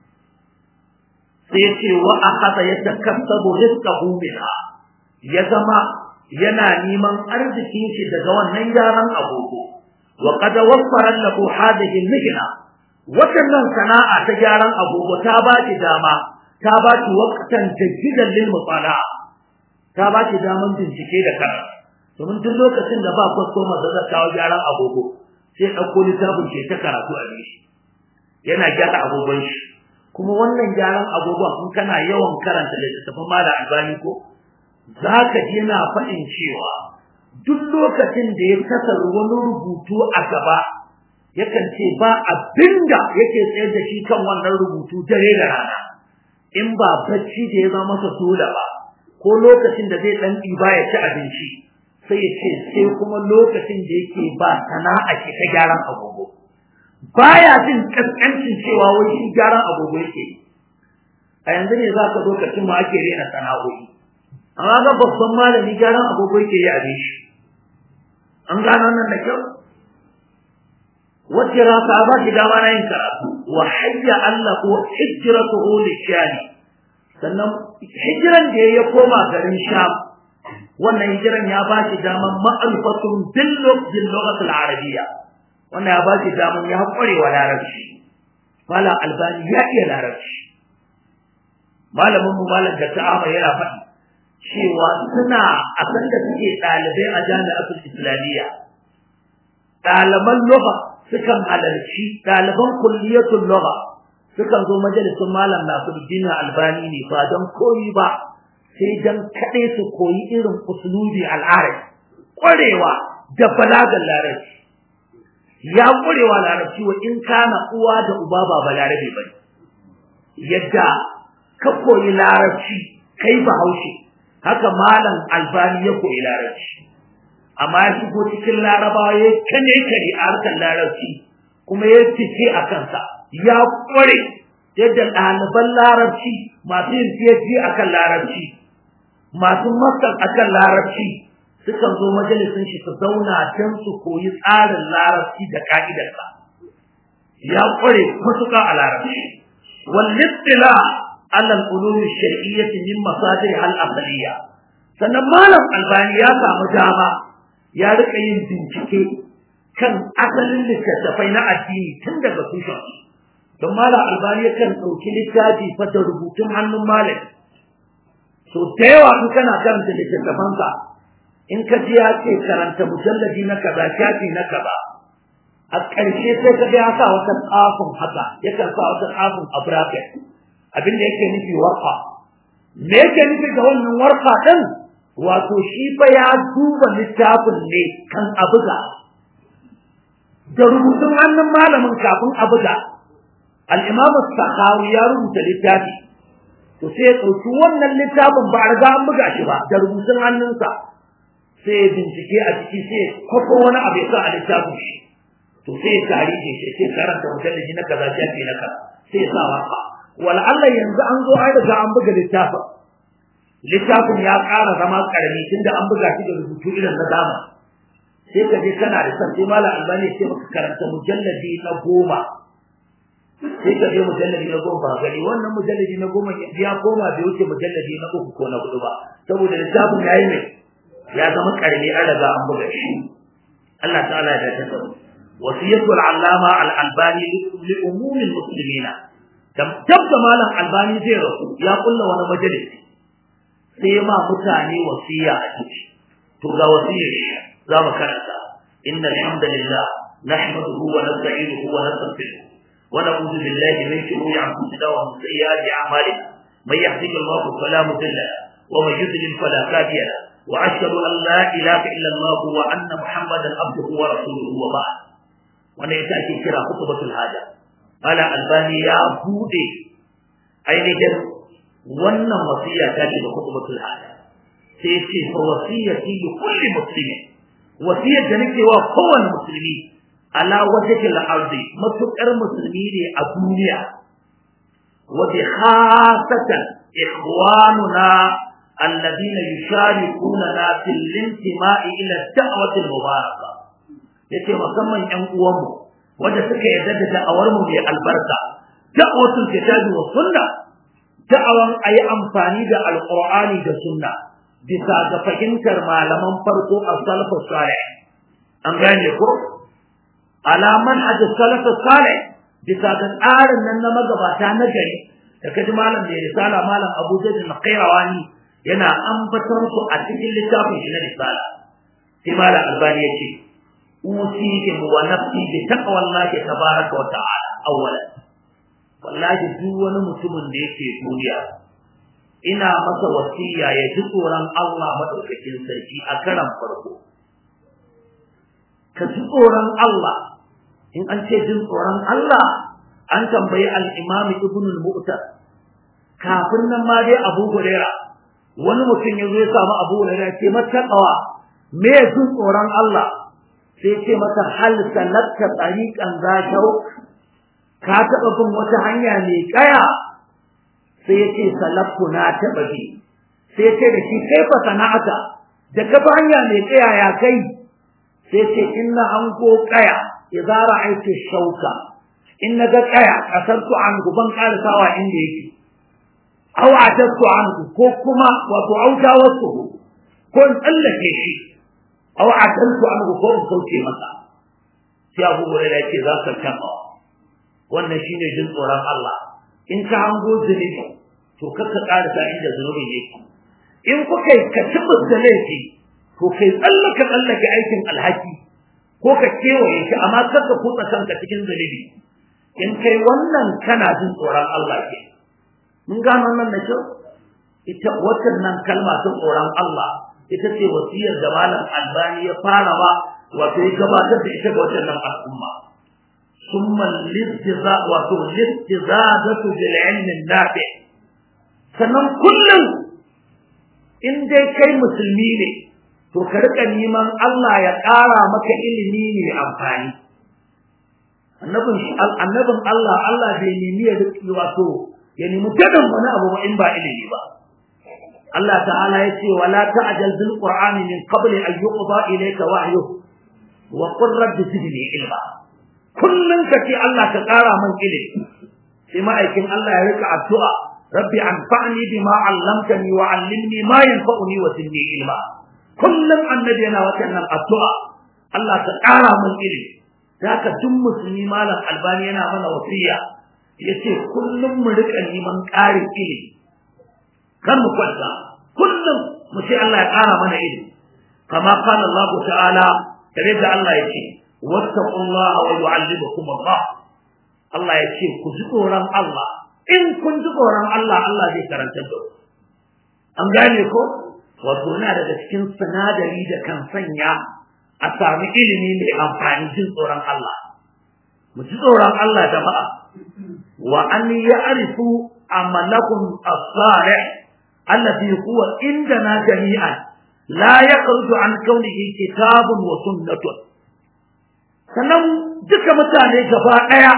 Speaker 2: sai ce wa akhadha yatakassabu rizqahu minha ya zama yana neman arzikin shi daga wannan gyaran agogo wa qad waffara lahu hadhihi al-mihna wannan sana'a ta gyaran agogo ta ba ki dama ta ba ki waqtan tajdidan lil mutala'a ta ba ki daman bincike da karatu domin duk lokacin da ba customer da zai kawo gyaran agogo sai ɗauko littafin ke ta karatu a shi yana gyara agogon shi kuma wannan gyaran agogon in kana yawan karanta littattafan mala albani ko za ka ji yana faɗin cewa duk lokacin da ya kasar wani rubutu a gaba yakan ce ba abinda yake tsayar da shi kan wannan rubutu dare da rana in ba bacci da ya zama masa dole ba ko lokacin da zai ɗan ɗiba ya ci abinci sai ya ce sai kuma lokacin da yake ba sana'a ke ta gyaran agogo baya jin kaskancin cewa wai shi gyaran agogo yake a yanzu ne za ka zo ka cimma ake rena sana'o'i amma ga babban malami gyaran agogo yake yi a shi an gano nan da kyau wacce rasa ba shi dama na yin karatu wa hayya Allah ko hijratuhu lishani sannan hijiran da ya koma garin Sham wannan hijiran ya ba shi daman ma'rifatun bil lughatil arabiyya wannan ya ba shi daman ya kware wa larabci mala albani ya iya larabci malamin mu malam da ta'ama yana faɗi cewa suna a san da suke ɗalibai a jami'atul islamiyya ɗaliban lugha sukan halarci ɗaliban kulliyatul lugha sukan zo majalisun malam Nasiruddin Albani ne ba don koyi ba sai dan kaɗai su koyi irin usulubi al'arabi ƙwarewa da balagar larabci ya ƙwarewa larabci wa in kana uwa da uba ba balarabe ba yadda ka koyi larabci kai bahaushe haka malam albani ya koyi larabci amma ya shigo cikin larabawa ya kane kare a harkar larabci kuma ya fice a kansa ya kware yadda ɗaliban larabci masu yin PhD a kan larabci masu master a kan larabci sukan zo majalisun shi su zauna don su koyi tsarin larabci da ka'idarsa ya kware matuƙa a larabci wal على العلوم الشرعية من مصادرها الأصلية sannan malam albani ya samu dama ya rika yin bincike kan asalin littattafai na addini tun daga tushen don malam albani yakan ɗauki littafi fa da rubutun hannun malam so da yawa in kana karanta littattafansa in ka ji ya ce karanta mujalladi na kaza shafi na kaza a ƙarshe sai ka ga ya sa wata tsafin haka yakan sa wata tsafin a bracket abin da yake nufi warka me yake nufi da wannan warka din wato shi fa ya duba littafin ne kan abuga da rubutun hannun malamin kafin abuga al-imam sakhawi ya rubuta littafi to sai ya ɗauki wannan littafin ba a riga an buga shi ba da rubutun hannunsa sai ya bincike a ciki sai ya kwafo wani abu ya sa a littafin shi to sai ya tarihi shi sai karanta mujallaji na kaza shafi na kaza sai ya sa waka wala Allah yanzu an zo ai daga an buga littafin littafin ya ƙara zama ƙarami tunda an buga shi da rubutu irin na dama sai ka je kana da san sai malam albani sai maka karanta mujalladi na goma sai ka je mujalladi na goma ba gani wannan mujalladi na goma ya koma bai wuce mujalladi na uku ko na hudu ba saboda littafin ya yi mai ya zama ƙarami an riga an buga shi Allah ta'ala ya dace da wasiyatul allama al-albani li umumil muslimina tabda malam albani zai rasu ya kulla wani majalisi sai ma mutane wasiya a ciki to ga wasiyar shi za mu karanta inna alhamdulillah nahmaduhu wa nasta'inuhu wa nastaghfiruh wa na'udhu billahi min shururi anfusina wa min sayyiati a'malina man yahdihillahu fala mudilla lahu wa man yudlil fala hadiya lahu wa ashhadu an la ilaha illa allah wa anna muhammadan abduhu wa rasuluhu wa ba'd wannan ita ake kira khutbatul haja ala albani ya bude ainihin wannan wasiya ta ce da khutbatul hada sai ce fa wasiyati li kulli muslimin wasiyar da nake wa kowane musulmi ala wajhi al-ardi matukar musulmi ne a duniya wa bi khasatan ikhwanuna alladhina yusharikuna fil intima'i ila ad-da'wati al-mubarakah yace musamman ƴan uwanmu wanda suka yarda da da'awar mu mai albarka da'watul kitabi wa sunna da'awan ayi amfani da alqur'ani da sunna bisa ga fahimtar malaman farko a salafu salih an gane ko alaman hajj salafu salih bisa ga tsarin nan na magabata na gari da kaji malam da risala malam Abu Zaid al-Qayrawani yana ambatar su a cikin littafin shi na risala sai malam Albani ya ce usikum wa nafsi bi taqwallahi tabaraka wa ta'ala awwalan wallahi duk wani mutumin da yake duniya ina masa wasiya ya ji tsoron Allah madaukakin sarki a karan farko ka ji tsoron Allah in an ce jin tsoron Allah an tambayi al-Imam Ibn al-Mu'tar kafin nan ma dai Abu Hurairah wani mutum ya zo ya samu Abu Hurairah ce mata me jin tsoron Allah sai ce mata hal sanatta tariqan za ka taɓa bin wata hanya mai kaya sai ya ce salafku na taɓa bi sai ce da shi kai fa sana'ata da ka hanya mai kaya ya kai sai ce inna an go kaya idza ra'aytu shauka in naga kaya kasartu an guban karisawa inda yake aw atatu an ko kuma wato auta wasu ko in tsallake shi aw ataltu an ko in kauce masa sai abu hurairah ya ce za ka taɓa wannan shine jin tsoron Allah in ka hango zunubi to kakka karasa inda zunubin yake in kuka yi ka da laifi to kai tsallaka tsallake aikin alhaki ko ka kewaye shi amma kar ka kutsa kanka cikin zunubi in kai wannan kana jin tsoron Allah ke mun gano nan da kyau ita watan nan kalma ta tsoron Allah ita ce wasiyar da malam albani ya fara ba wato ya gabatar da ita ga wannan nan al'umma summa lizza wato lizzazatu bil ilmi nafi sannan kullum in dai kai musulmi ne to ka rika neman Allah ya ƙara maka ilimi ne amfani annabin annabin Allah Allah bai nemi ya riki wato ya nemi gadan wani abu ba in ba ilimi ba Allah ta'ala ya ce wala ta'jal bil qur'ani min qabli an yuqda ilayka wahyu wa qur rabbi zidni ilma kullun ka ce Allah ka ƙara man ilimi sai ma'aikin Allah ya rika addu'a rabbi anfa'ni bima 'allamtani wa 'allimni ma yanfa'uni wa zidni ilma kullum annabi yana wannan addu'a Allah ka ƙara mun ilimi haka duk musulmi malam albani yana mana wasiya yace kullum mu rika neman ƙarin ilimi kan mu kwanta kullum mu ce Allah ya ƙara mana ilimi kama qala Allah ta'ala tare da Allah yace wattaqullaha wa yu'allimukum Allah Allah yace ku ji tsoron Allah in kun ji tsoron Allah Allah zai karanta da ku an gane ko wato na daga cikin sinadari da kan sanya a sami ilimi mai amfani jin tsoron Allah mu ji tsoron Allah jama'a wa an ya'rifu amalakum as-salih alladhi huwa indana jami'an la yakhruju an kaunihi kitabun wa sunnatun sannan duka mutane gaba daya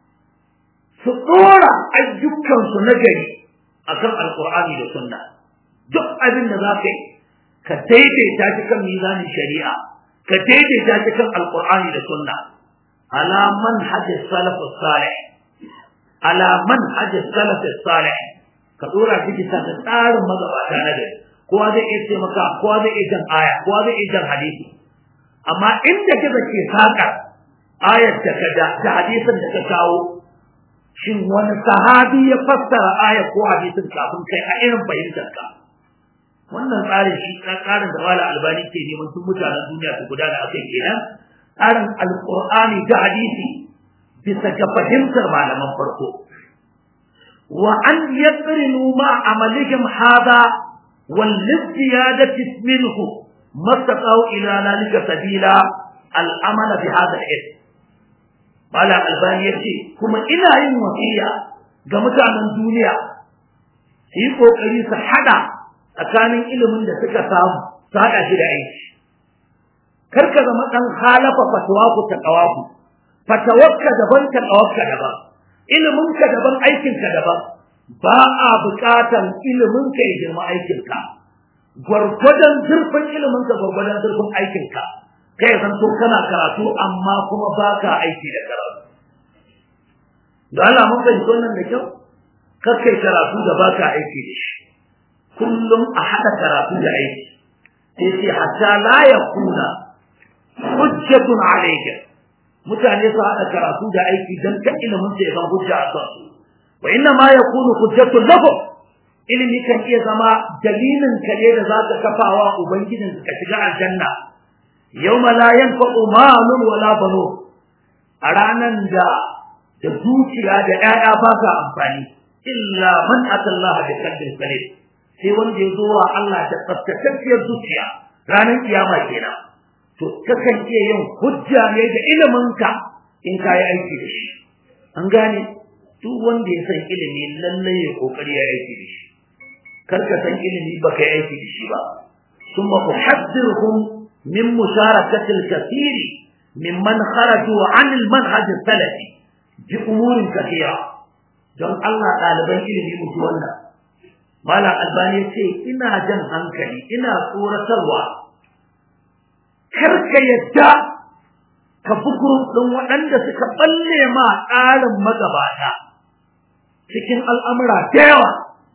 Speaker 2: su dora ayyukansu na gari akan alqur'ani da sunna duk abin da za ka yi ka daidaita shi kan mizanin shari'a ka daidaita shi kan alqur'ani da sunna ala manhaj salaf salih ala manhaj salaf salih ka dora shi bisa ga tsarin magabata na gari kowa zai iya taimaka kowa zai iya jan aya kowa zai iya jan hadisi amma inda kaza ke saka ayar da ka da hadisin da ka kawo shin wani sahabi ya fassara aya ko hadisin kafin kai a irin fahimtar ka wannan tsarin shi tsarin da wala albani ke neman sun mutanen duniya su gudana akai kenan tsarin alqur'ani da hadisi bisa ga fahimtar malaman farko wa an yaqrinu ma amalihim hada wal ziyadati minhu mastaqau ila zalika sabila al amal bi hada al Malam Albani ya ce, kuma ina yin wasiya ga mutanen duniya su yi ƙoƙari su haɗa tsakanin ilimin da suka samu su haɗa shi da aiki. Kar ka zama ɗan halafa fatawa ku ta ƙawaku, fatawarka daban ta ƙawarka daban, iliminka daban aikinka daban, ba a buƙatan iliminka ya girma aikinka. Gwargwadon zurfin iliminka gwargwadon zurfin aikinka. kai san to kana karatu amma kuma baka aiki da karatu da Allah mun fahimci wannan da kyau kar kai karatu da baka aiki da shi kullum a hada karatu da aiki sai sai hatta la yakuna hujjatun alayka mutane su hada karatu da aiki dan ka ilimin sai zan hujja a kansu wa inna ma yakunu hujjatun lakum ilimi kan iya zama dalilin ka ne da zaka kafawa ubangijin ka shiga aljanna yawma la yanfa'u malun wala banun a ranan da da dukiya da 'ya'ya ba sa amfani illa man atallaha bi qalbin salim sai wanda ya zo wa Allah da tsaftatacciyar zuciya ranar kiyama kenan to kakan iya yin hujja ne da iliminka in ka yi aiki da shi an gane duk wanda ya san ilimi lallai ya kokari ya aiki da shi kar ka san ilimi baka yi aiki da shi ba ثم أحذرهم من مشاركة الكثير ممن خرجوا عن المنهج السلفي بأمور كثيرة don Allah ɗaliban ilimi mutu wannan Malam Albani ce ina jan hankali ina tsoratarwa kar ka yadda ka bukuru ɗin waɗanda suka balle ma tsarin magabata cikin al'amura da yawa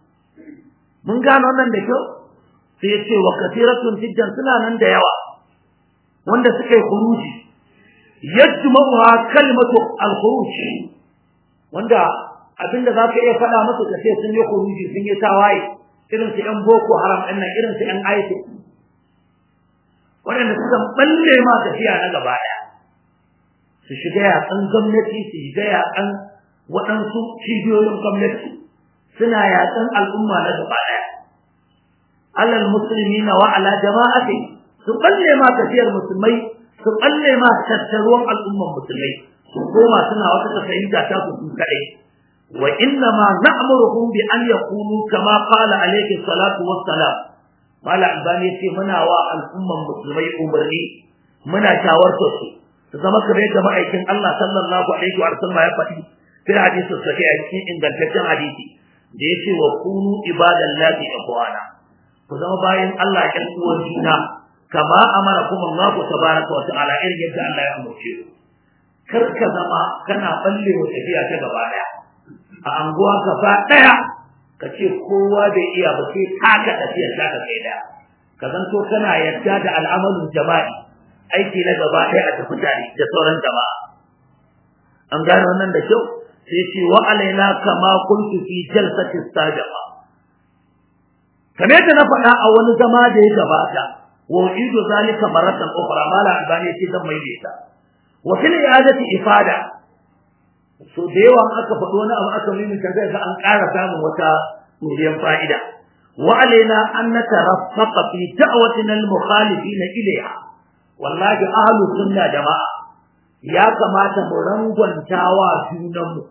Speaker 2: mun gano wannan da kyau sai ya ce wa kasiratun jiddan suna nan da yawa wanda suka yi khuruji yajma'uha kalimatu al-khuruj wanda abinda zaka iya faɗa musu ka ce sun yi khuruji sun yi tawaye irin su ƴan boko haram ɗin nan irin su ƴan ISIS waɗanda suka balle ma tafiya na gaba ɗaya su shiga yaƙan gwamnati su shiga yaƙan waɗansu cibiyoyin gwamnati suna yaƙan al'umma na gaba ɗaya alal musulmi na wa ala jama'ati su balle ma tafiyar musulmai su balle ma tattaruwan al'umman musulmai su koma suna wata tafahimta ta su kaɗai wa inna ma na'muruhum bi an yakunu kama qala alayhi salatu wassalam mala albani yace muna wa al'umman musulmai umarni muna shawarta su su zama kamar yadda ma'aikin Allah sallallahu alaihi wa sallam ya faɗi fi hadisi sahih a cikin ingantaccen hadisi da yace wa kunu ibadallahi ikhwana ku zama bayan Allah ƴan uwan juna kama amarakum Allah tabaraka wa ta'ala irin yadda Allah ya umarce ku kar ka zama kana balle wa tafiya ta gaba daya a anguwa gaba daya ka ce kowa bai iya ba sai taka tafiya ta ka kai daya ka zanto kana yadda da al'amalin jama'i aiki na gaba daya a tafi tare da sauran jama'a an gane wannan da kyau sai ce wa alaina kama kuntu fi jalsati sabiqa kamar yadda na faɗa a wani zama da ya gabata wa idu zalika maratan ukhra mala albani ce zan maimaita wa fil i'adati ifada so da yawa aka faɗo wani abu aka maimaita zai ga an ƙara samun wata muriyan fa'ida wa alaina an nataraffaqa fi da'watina al-mukhalifina ilayha wallahi ahlus sunna jama'a ya kamata mu rangwantawa junanmu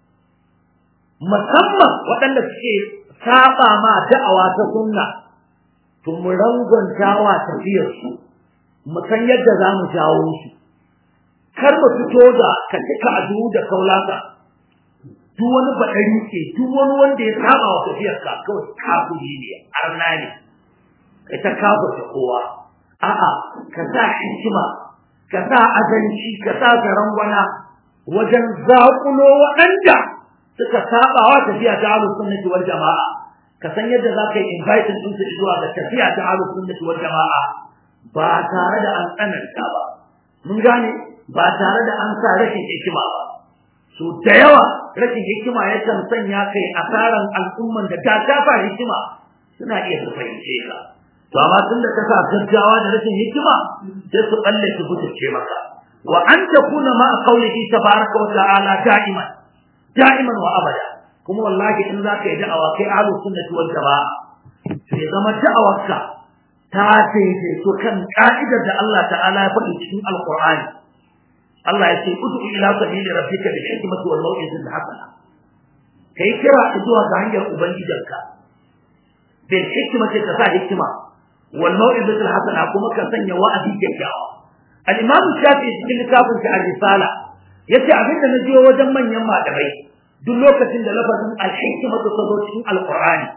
Speaker 2: musamman waɗanda suke saba ma da'awa ta sunna to mu rangwantawa tafiyar su mu san yadda za mu jawo su kar mu fito da ka cika adu da kaulaka duk wani baɗari ke duk wani wanda ya saba wa tafiyar ka kawai kafuri ne arna ne kai ta kafa ta kowa a'a ka sa hikima ka sa azanci ka sa garangwana wajen zaƙulo waɗanda suka saba wa tafiya ta ahlus sunnati wal jama'a ka san yadda za ka yi inviting ɗinsu zuwa ga tafiya ta ahlus sunnati wal jama'a ba tare da an tsananta ba mun gane ba tare da an sa rashin hikima ba so da yawa rashin hikima yakan sanya kai asaran al'umman da ta kafa hikima suna iya su fahimce ka to amma tun da ka sa gaggawa da rashin hikima sai su balle su butulce maka wa an takuna ma qawlihi tabaraka wa ta'ala da'iman da'iman wa abada kuma wallahi in za ka yi da'awa kai ahlus sunnati wal jama'a sai zama da'awarka ta daidaito kan ka'idar da Allah ta'ala ya faɗi cikin alqur'ani Allah ya ce ud'u ila sabili rabbika bil hikmati wal mau'izati hasana kai kira zuwa ga hanyar ubangijinka bil hikmati ka sa hikima wal mau'izati hasana kuma ka sanya wa'azi kyakkyawa al-imam shafi'i cikin littafin sa ar-risala yace abin da naji wajen manyan malamai duk lokacin da lafazin al-hikmatu ta zo cikin al-qur'ani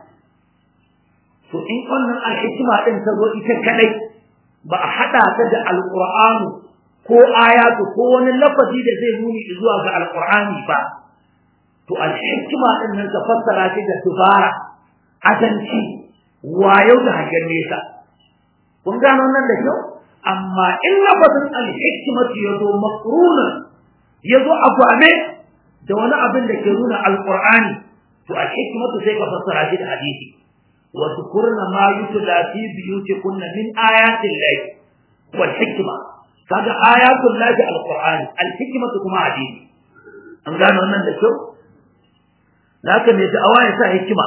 Speaker 2: to in wannan al-hikma din ta zo ita kadai ba a hada ta da al-qur'ani ko ayatu ko wani lafazi da zai nuni zuwa ga al-qur'ani ba to al-hikma din nan ta fassara shi da tubara azanci wayo da hangen nesa kun gano nan da kyau amma in lafazin al-hikmatu yazo maqrunan yazo a gwame da wani abin da ke nuna alqur'ani to al-hikmatu sai ka fassara shi da hadisi wa tukurna ma yutla fi biyutikunna min ayati llahi wal hikma kaga ayatul lahi alqur'ani al-hikmatu kuma hadisi an gano wannan da kyau haka ne da awaya sa hikima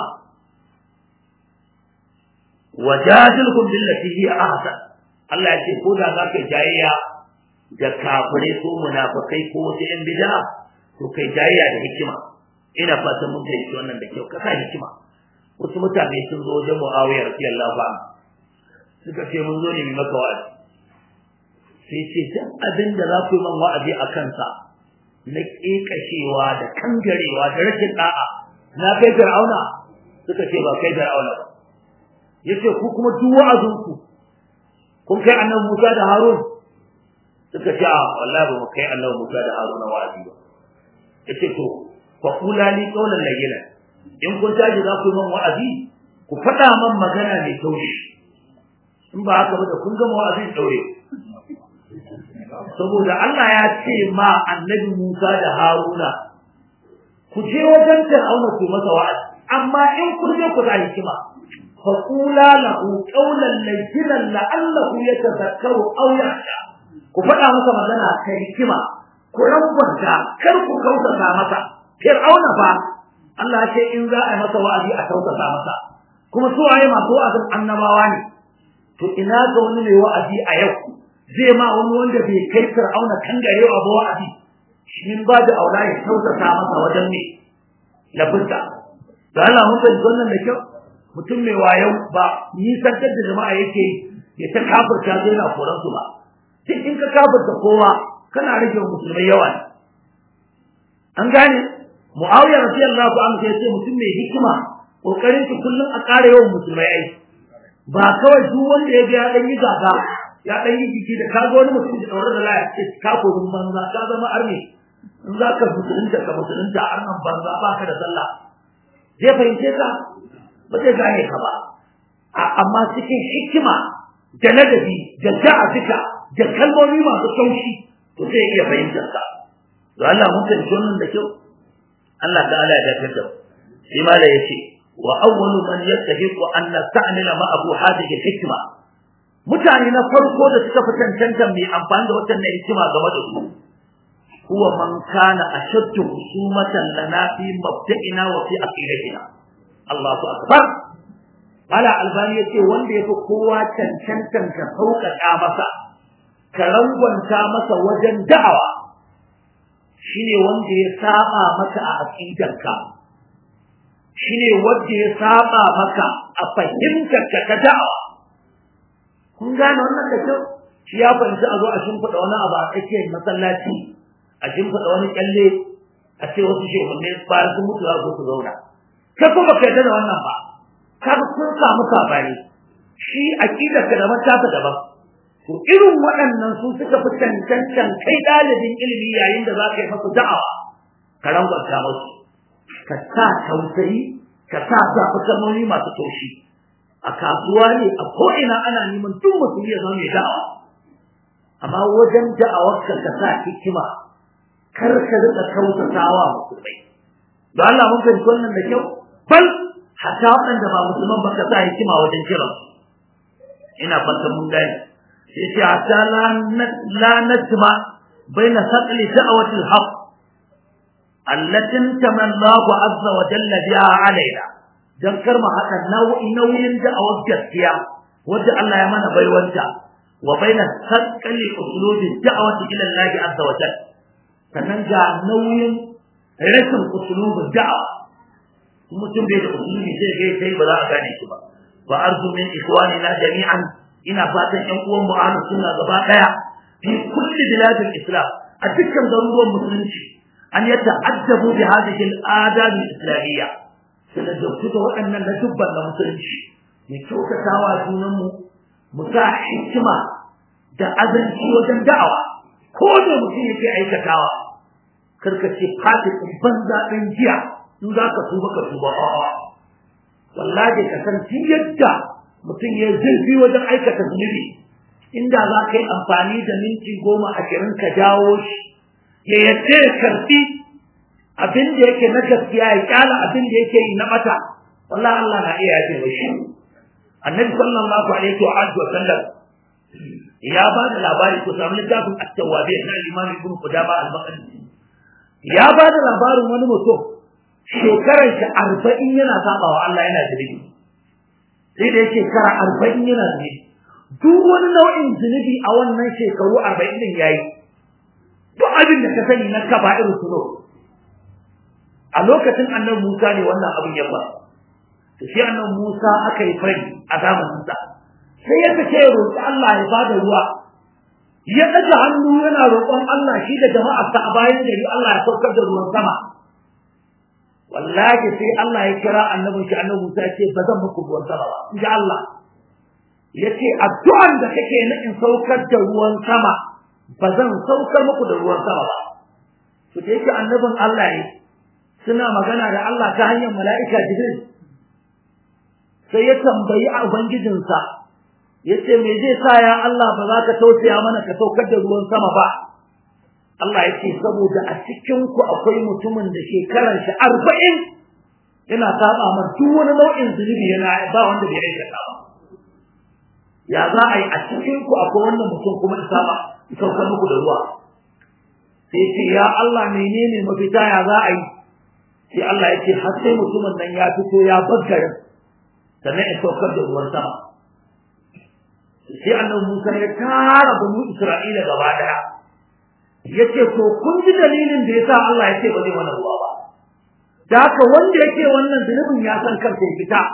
Speaker 2: wajadilhum billati hi ahsan Allah ya ce ko da zaka jayayya da kafire ko munafikai ko wasu yan bid'a to kai jayayya da hikima ina fatan mun fahimci wannan da kyau ka sa hikima wasu mutane sun zo wajen Muawiya radiyallahu anhu suka ce mun zo ne mu maka wa'azi sai ce duk abin da za ku yi man wa'azi a kansa na kekashewa da kangarewa da rashin da'a na kai fir'auna suka ce ba kai fir'auna ba yace ku kuma duk wa'azinku kun kai annabi Musa da Harun suka ce a wallahi ba mu kai annabi Musa da Harun wa'azi ba yace to fa kula li qawlan layyina in kun taji za ku yi man wa'azi ku faɗa man magana mai taushi in ba haka ba da kun gama wa'azin daure saboda Allah ya ce ma annabi Musa da Haruna ku je wajen Fir'auna ku masa wa'azi amma in kun je ku da hikima فقولا له قولا لينا لعله يتذكر أو يخشى ku faɗa masa magana ta hikima ku rangwanta kar ku kautata masa fir'auna fa Allah ce in za a yi masa wa'azi a kautata masa kuma su waye masu wa'azin annabawa ne to ina ga wani mai wa'azi a yau zai ma wani wanda bai kai fir'auna kan gare wa wa'azi shi ba da aula ya kautata masa wajen ne lafista da Allah mun fahimci wannan da kyau mutum mai wayo ba nisantar da jama'a yake ya ta kafirta zai na koran su ba sai in ka kafirta kowa kana rage wa musulmai yawa ne an gane muawiya radiyallahu anhu ya ce mutum mai hikima kokarin ki kullum a ƙara yawan musulmai ai ba kawai duk wanda ya ga ya dan yi gaga ya dan yi jiki da kaga wani mutum da daure da laya ce ka kodin banza ka zama arni in za ka musulunta ka musulunta arnan banza ba ka da sallah zai fahimce ka ba zai gane ka ba amma cikin hikima da ladabi da ja'afika da kalmomi masu taushi to sai iya fahimtar ka to Allah mun san wannan da kyau Allah ta'ala ya dace da shi ma da yace wa awwalu man yastahiqu an nasta'mila ma abu hadhihi hikma mutane na farko da suka fi cancanta mai amfani da wannan hikima game da su huwa man kana ashaddu husumatan lana fi mabda'ina wa fi aqidatina Allahu akbar Mala Albani yace wanda yafi kowa cancantan ka sauƙaƙa masa ka rangwanta masa wajen da'awa shine wanda ya saba maka a aqidarka shine wanda ya saba maka a fahimtar ka ta da'awa kun gane wannan da kyau shi ya fahimci a zo a shimfiɗa wani abu a tsakiyar masallaci a shimfiɗa wani kyalle a ce wasu shehunne bayan sun mutu za su zauna kai ko baka yarda da wannan ba kaga kun samu sabani shi aqidar ka daban ta daban to irin waɗannan su suka fi cancancan kai dalibin ilimi yayin da za ka yi masa da'awa ka rangwanta musu ka sa tausayi ka sa zaɓi kalmomi masu taushi a kasuwa ne a ko'ina ana neman duk mutum ya zama mai da'awa amma wajen da'awarka ka sa hikima kar ka riƙa kautatawa musulmai da Allah mun fahimci wannan da kyau bal hatta waɗanda ba musulman ba ka sa hikima wajen kiran ina fatan mun gane sai ce hatta la najma baina saqli da'wati al-haq allati tamanna azza wa jalla biha alaina dan kar mu haɗa nau'i nauyin da'awar gaskiya wanda Allah ya mana baiwanta wa baina saqli usulubi da'wati ila Allah azza wa jalla sannan ga nauyin rashin usulubin da'awa mutum bai da usulubi sai ga sai ba za a gane shi ba wa arzu min ikhwanina jami'an ina fatan ƴan uwan mu ahlus sunna gaba daya fi kulli biladil islam a dukkan garuruwan musulunci an yata'addabu bi hadhihi al-adab al-islamiyya sai da dukkan waɗannan na dubban na musulunci mu kyautatawa junan mu mu sa hikima da azanci wajen da'awa ko da mutum yake aikatawa karkace fatikin banza ɗin jiya in za ka tuba ka tuba a'a wallahi ka san tun yadda mutum ya zurfi wajen aikata zunubi inda za ka yi amfani da minti goma ashirin ka jawo shi ya yadda ya karfi abin da yake na gaskiya ya kyala abin da yake yi na bata wallahi Allah na iya yaje wa shi annabi sallallahu alaihi wa alihi wa sallam ya ba da labari ko samu littafin at-tawwabin na Imam Ibn Qudama al-Maqdisi ya ba da labarin wani mutum shekarar shi arba'in yana saba wa Allah yana zunubi sai da yake kara arba'in yana zunubi duk wani nau'in zunubi a wannan shekaru arba'in din yayi duk abin da ka sani na kaba'ir suno a lokacin annabi Musa ne wannan abin ya faru to sai annabi Musa aka yi fari a zamanin sa sai ya kace roƙi Allah ya bada ruwa ya ɗaga hannu yana roƙon Allah shi da jama'arsa a bayan gari Allah ya saukar da ruwan sama wallahi sai Allah ya kira annabin shi annabi Musa ce ba zan muku ruwan sama ba in ji Allah yace addu'an da kake na in saukar da ruwan sama ba zan saukar muku da ruwan sama ba to da yake annabin Allah ne suna magana da Allah ta hanyar mala'ika Jibril sai ya tambayi a ubangijinsa yace me zai sa ya Allah ba za ka tausaya mana ka saukar da ruwan sama ba Allah yace saboda a cikin ku akwai mutumin da shekaran shi 40 yana saba ma duk wani nau'in zunubi yana ba wanda bai aikata ba ya za a yi a cikin ku akwai wannan mutum kuma isa ba saukar muku da ruwa sai ce ya Allah menene mafita ya za a yi sai Allah ya ce har sai mutumin nan ya fito ya baggare sannan ya saukar da ruwan sama sai annabi Musa ya tara banu Isra'ila gaba daya yace to kun ji dalilin da yasa Allah ya ce ba zai wannan ruwa ba da haka wanda yake wannan zunubin ya san kansa ya fita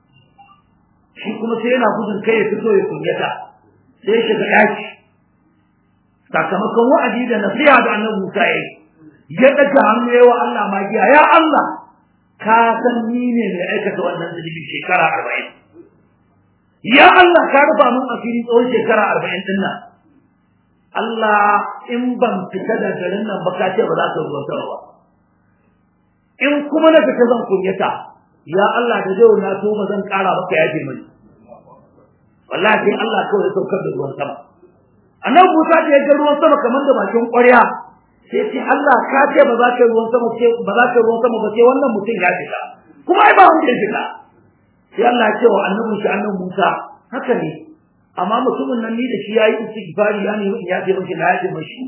Speaker 2: shi kuma sai yana gudun kai ya fito ya kunyata sai ya shiga daki sakamakon wa'adi da nasiha da annabi Musa ya yi ya daga hannu yawa Allah magiya ya Allah ka san ni ne mai aikata wannan zunubi shekara arba'in ya Allah ka rufa min asiri tsawon shekara arba'in din nan Allah in ban fita da garin nan ba ka ce ba za ka ruwa sama ba in kuma na fita zan kunyata ya Allah da zai na so ba zan kara maka yaje mani wallahi sai Allah kawai ya saukar da ruwan sama annabi Musa da ya ga ruwan sama kamar da bakin ƙwarya sai ce Allah ka ce ba za ka ruwan sama ce ba za ka ruwan sama ba sai wannan mutum ya fita kuma ai ba wanda ya fita sai Allah ya ce wa annabi shi annabi Musa haka ne amma mutumin nan ni da shi yayi istighfari ya nemi in ya ce mishi na ya ce mishi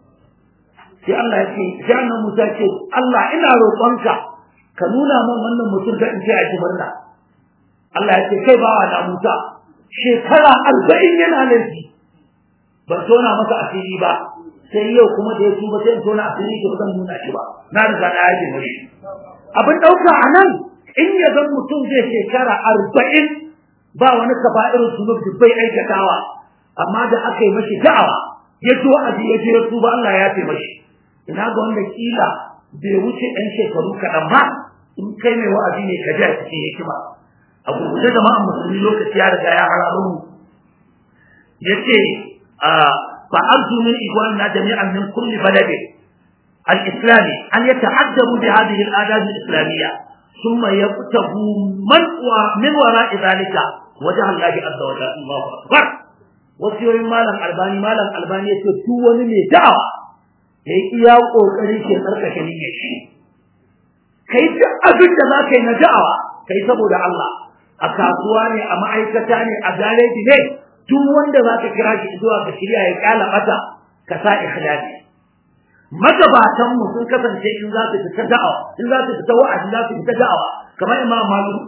Speaker 2: sai Allah ya ce sai annabi Musa ce Allah ina roƙonka ka nuna min wannan mutum da in ce a ji murna Allah ya ce kai bawa na Musa shekara arba'in yana laifi ban tona masa asiri ba sai yau kuma da ya tuba sai in tona asiri to zan nuna shi ba na riga na yaje mashi abin dauka anan in ya zan mutum zai shekara arba'in ba wani kaba'irun sunub da bai aikatawa amma da aka yi mashi da'awa ya ji wa'azi ya je ya tuba Allah ya yafe mashi ina ga wanda kila bai wuce ɗan shekaru kaɗan ba in kai mai wa'azi ne ka ji a cikin hikima a gurguje jama'an musulmi lokaci ya riga ya hararo mu yace فأرجو من إخواننا جميعا من كل بلد الإسلامي أن يتحدبوا بهذه الآداب الإسلامية ثم يبتغوا من من وراء ذلك وجه الله عز وجل الله أكبر wasu malam albani malam albani yace duk wani mai da'awa yayi iya kokari ke tsarkake niyyar shi kai duk abin da za ka yi na da'awa kai saboda Allah a kasuwa ne a ma'aikata ne a gareji ne duk wanda za ka kira shi zuwa ka shirya ya kala mata ka sa ikhlasi magabatan mu sun kasance in za su fita da'awa in za su fita wa'azi za su fita da'awa kamar imam malik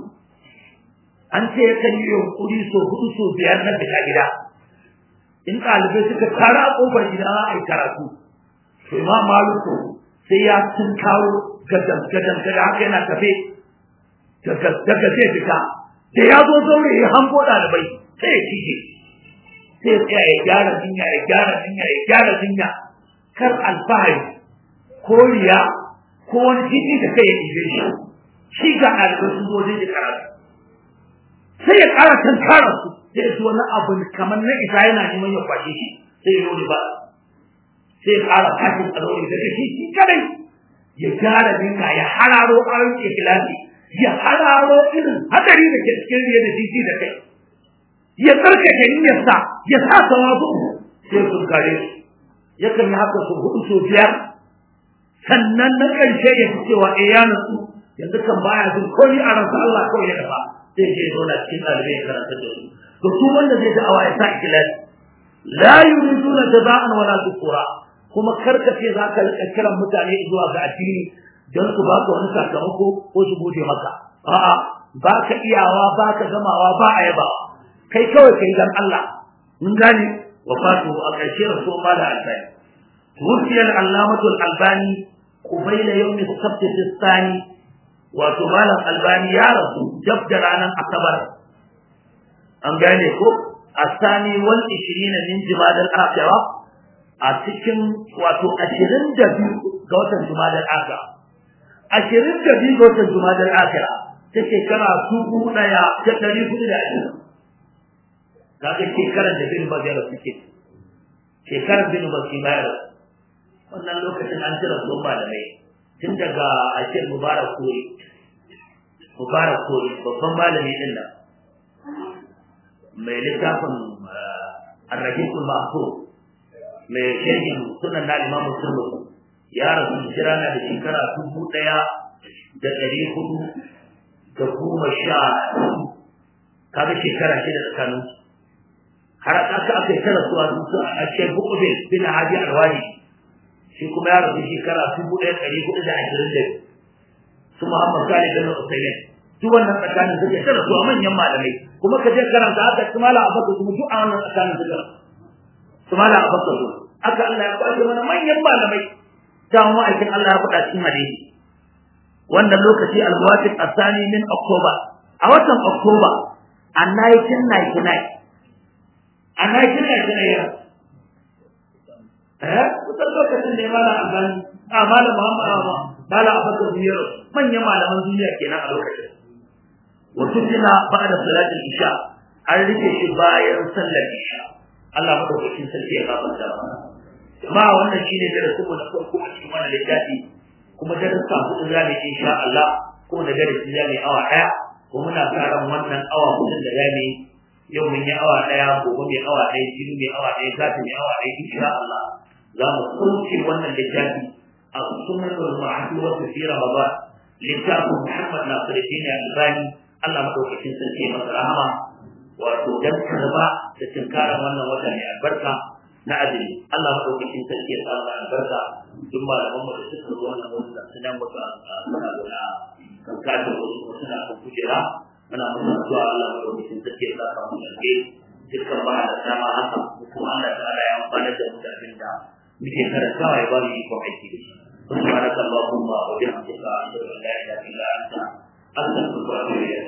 Speaker 2: an ce yakan yi yunkuri so hudu so biyar na fita gida in ɗalibai suka tara a ƙofar gida za a yi karatu to imam malik sai ya sun kawo gadan gadan gadan haka yana tafe daga daga zai fita da ya zo zaure ya hango ɗalibai sai ya cije sai ya tsaya ya gyara jinya ya gyara jinya ya gyara jinya kar alfahari ko riya ko wani jiki da kai ya ɗibe shi shi ga ɗalibai sun zo wajen ya karatu sai ya ƙara tankara su sai ya wani abu kamar na isa yana neman ya kwashe shi sai ya yi ba sai ya ƙara fashin tsarori daga shi shi kadai ya gyara jinya ya hararo ƙarar ikilasi ya hararo irin hadari da ke cikin riya da jiji da kai ya tsarkake niyyarsa ya sa tawazu sai sun kare su yakan yi haka su hudu so biyar sannan na ƙarshe ya fi cewa eh ya nutsu yanzu kan baya jin komai a ransa Allah kawai ya dafa sai je ya zauna cikin ɗalibai ya karanta da su to su wanda zai ga awa ya sa ikilasi la yuriduna jaza'an wala shukura kuma karkace za ka rika kiran mutane zuwa ga addini don su baka wani sakamako ko su gode maka a'a ba ka iyawa ba ka gamawa ba a yabawa kai kawai kai dan Allah mun gane wafatu a ƙarshe rasul ma da albani tuwfiya al-allamatu al-albani qubayla yawm as-sabt al-thani wato malam albani ya rasu dab da ranar asabar an gane ko asani wal 20 min jumad al-akhirah a cikin wato 22 ga watan jumad al-akhirah 22 ga watan jumad al-akhirah ta shekara dubu daya da ɗari hudu da ashirin kaga shekarar da bin bazara suke shekarar bin bazara wannan lokacin an tira su malamai tun daga ashir mubarak kori mubarak kori babban malami din nan mai littafin arrahikul mahfuz mai shirgin sunan na imam muslim ya rasu hijira na da shekara dubu ɗaya da ɗari hudu da goma sha kaga shekara shida tsakanin har aka aka yi tara suwa su a shek bukubin bin hadi alwadi shi kuma ya rasu shekara dubu ɗaya ɗari hudu da ashirin da su muhammad salih bin usaimin duk wannan tsakanin suke tara suwa manyan malamai kuma ka je karanta haka su mala abakar kuma duk a wannan tsakanin suke su mala abakar su aka Allah ya kwace mana manyan malamai da mu aikin Allah ya faɗa cikin hadisi wannan lokaci al-muwafiq asani min Oktoba a watan Oktoba a 1999 a 1999 eh kusan lokacin da ya mala albani a mala Muhammad Amma mala Abubakar Biyar manyan malaman duniya kenan a lokacin wato kina ba da salatul isha an rike shi bayan sallar isha Allah madaukakin sarki ya gafarta mana jama'a wannan shine darasin mu na farko a cikin wannan littafi kuma darasa hudu za mu insha Allah ko da darasi za mu awa daya ko muna sa ran wannan awa hudu da za mu yau mun yi awa daya gobe mai awa daya jibi mai awa daya gata mai awa daya insha Allah za mu sauke wannan littafi a sunnatul ma'thura fi Ramadan littafin Muhammad Nasiruddin Albani Allah madaukakin sarki ya masa rahama wato dan karba da tinkarar wannan wata mai albarka na azumi Allah madaukakin sarki ya samu albarka duk malaman mu da suka zo wannan wurin da suna mutu a suna gona kan kafin wasu suna kan kujera muna mutu addu'a Allah madaukakin sarki ya saka mu alheri dukkan ba da dama haka kuma Allah ta'ala ya amfana da mu da abin da muke karantawa ya ba mu iko aiki da shi سبحانك اللهم وبحمدك اشهد ان لا اله الا انت استغفرك واتوب اليك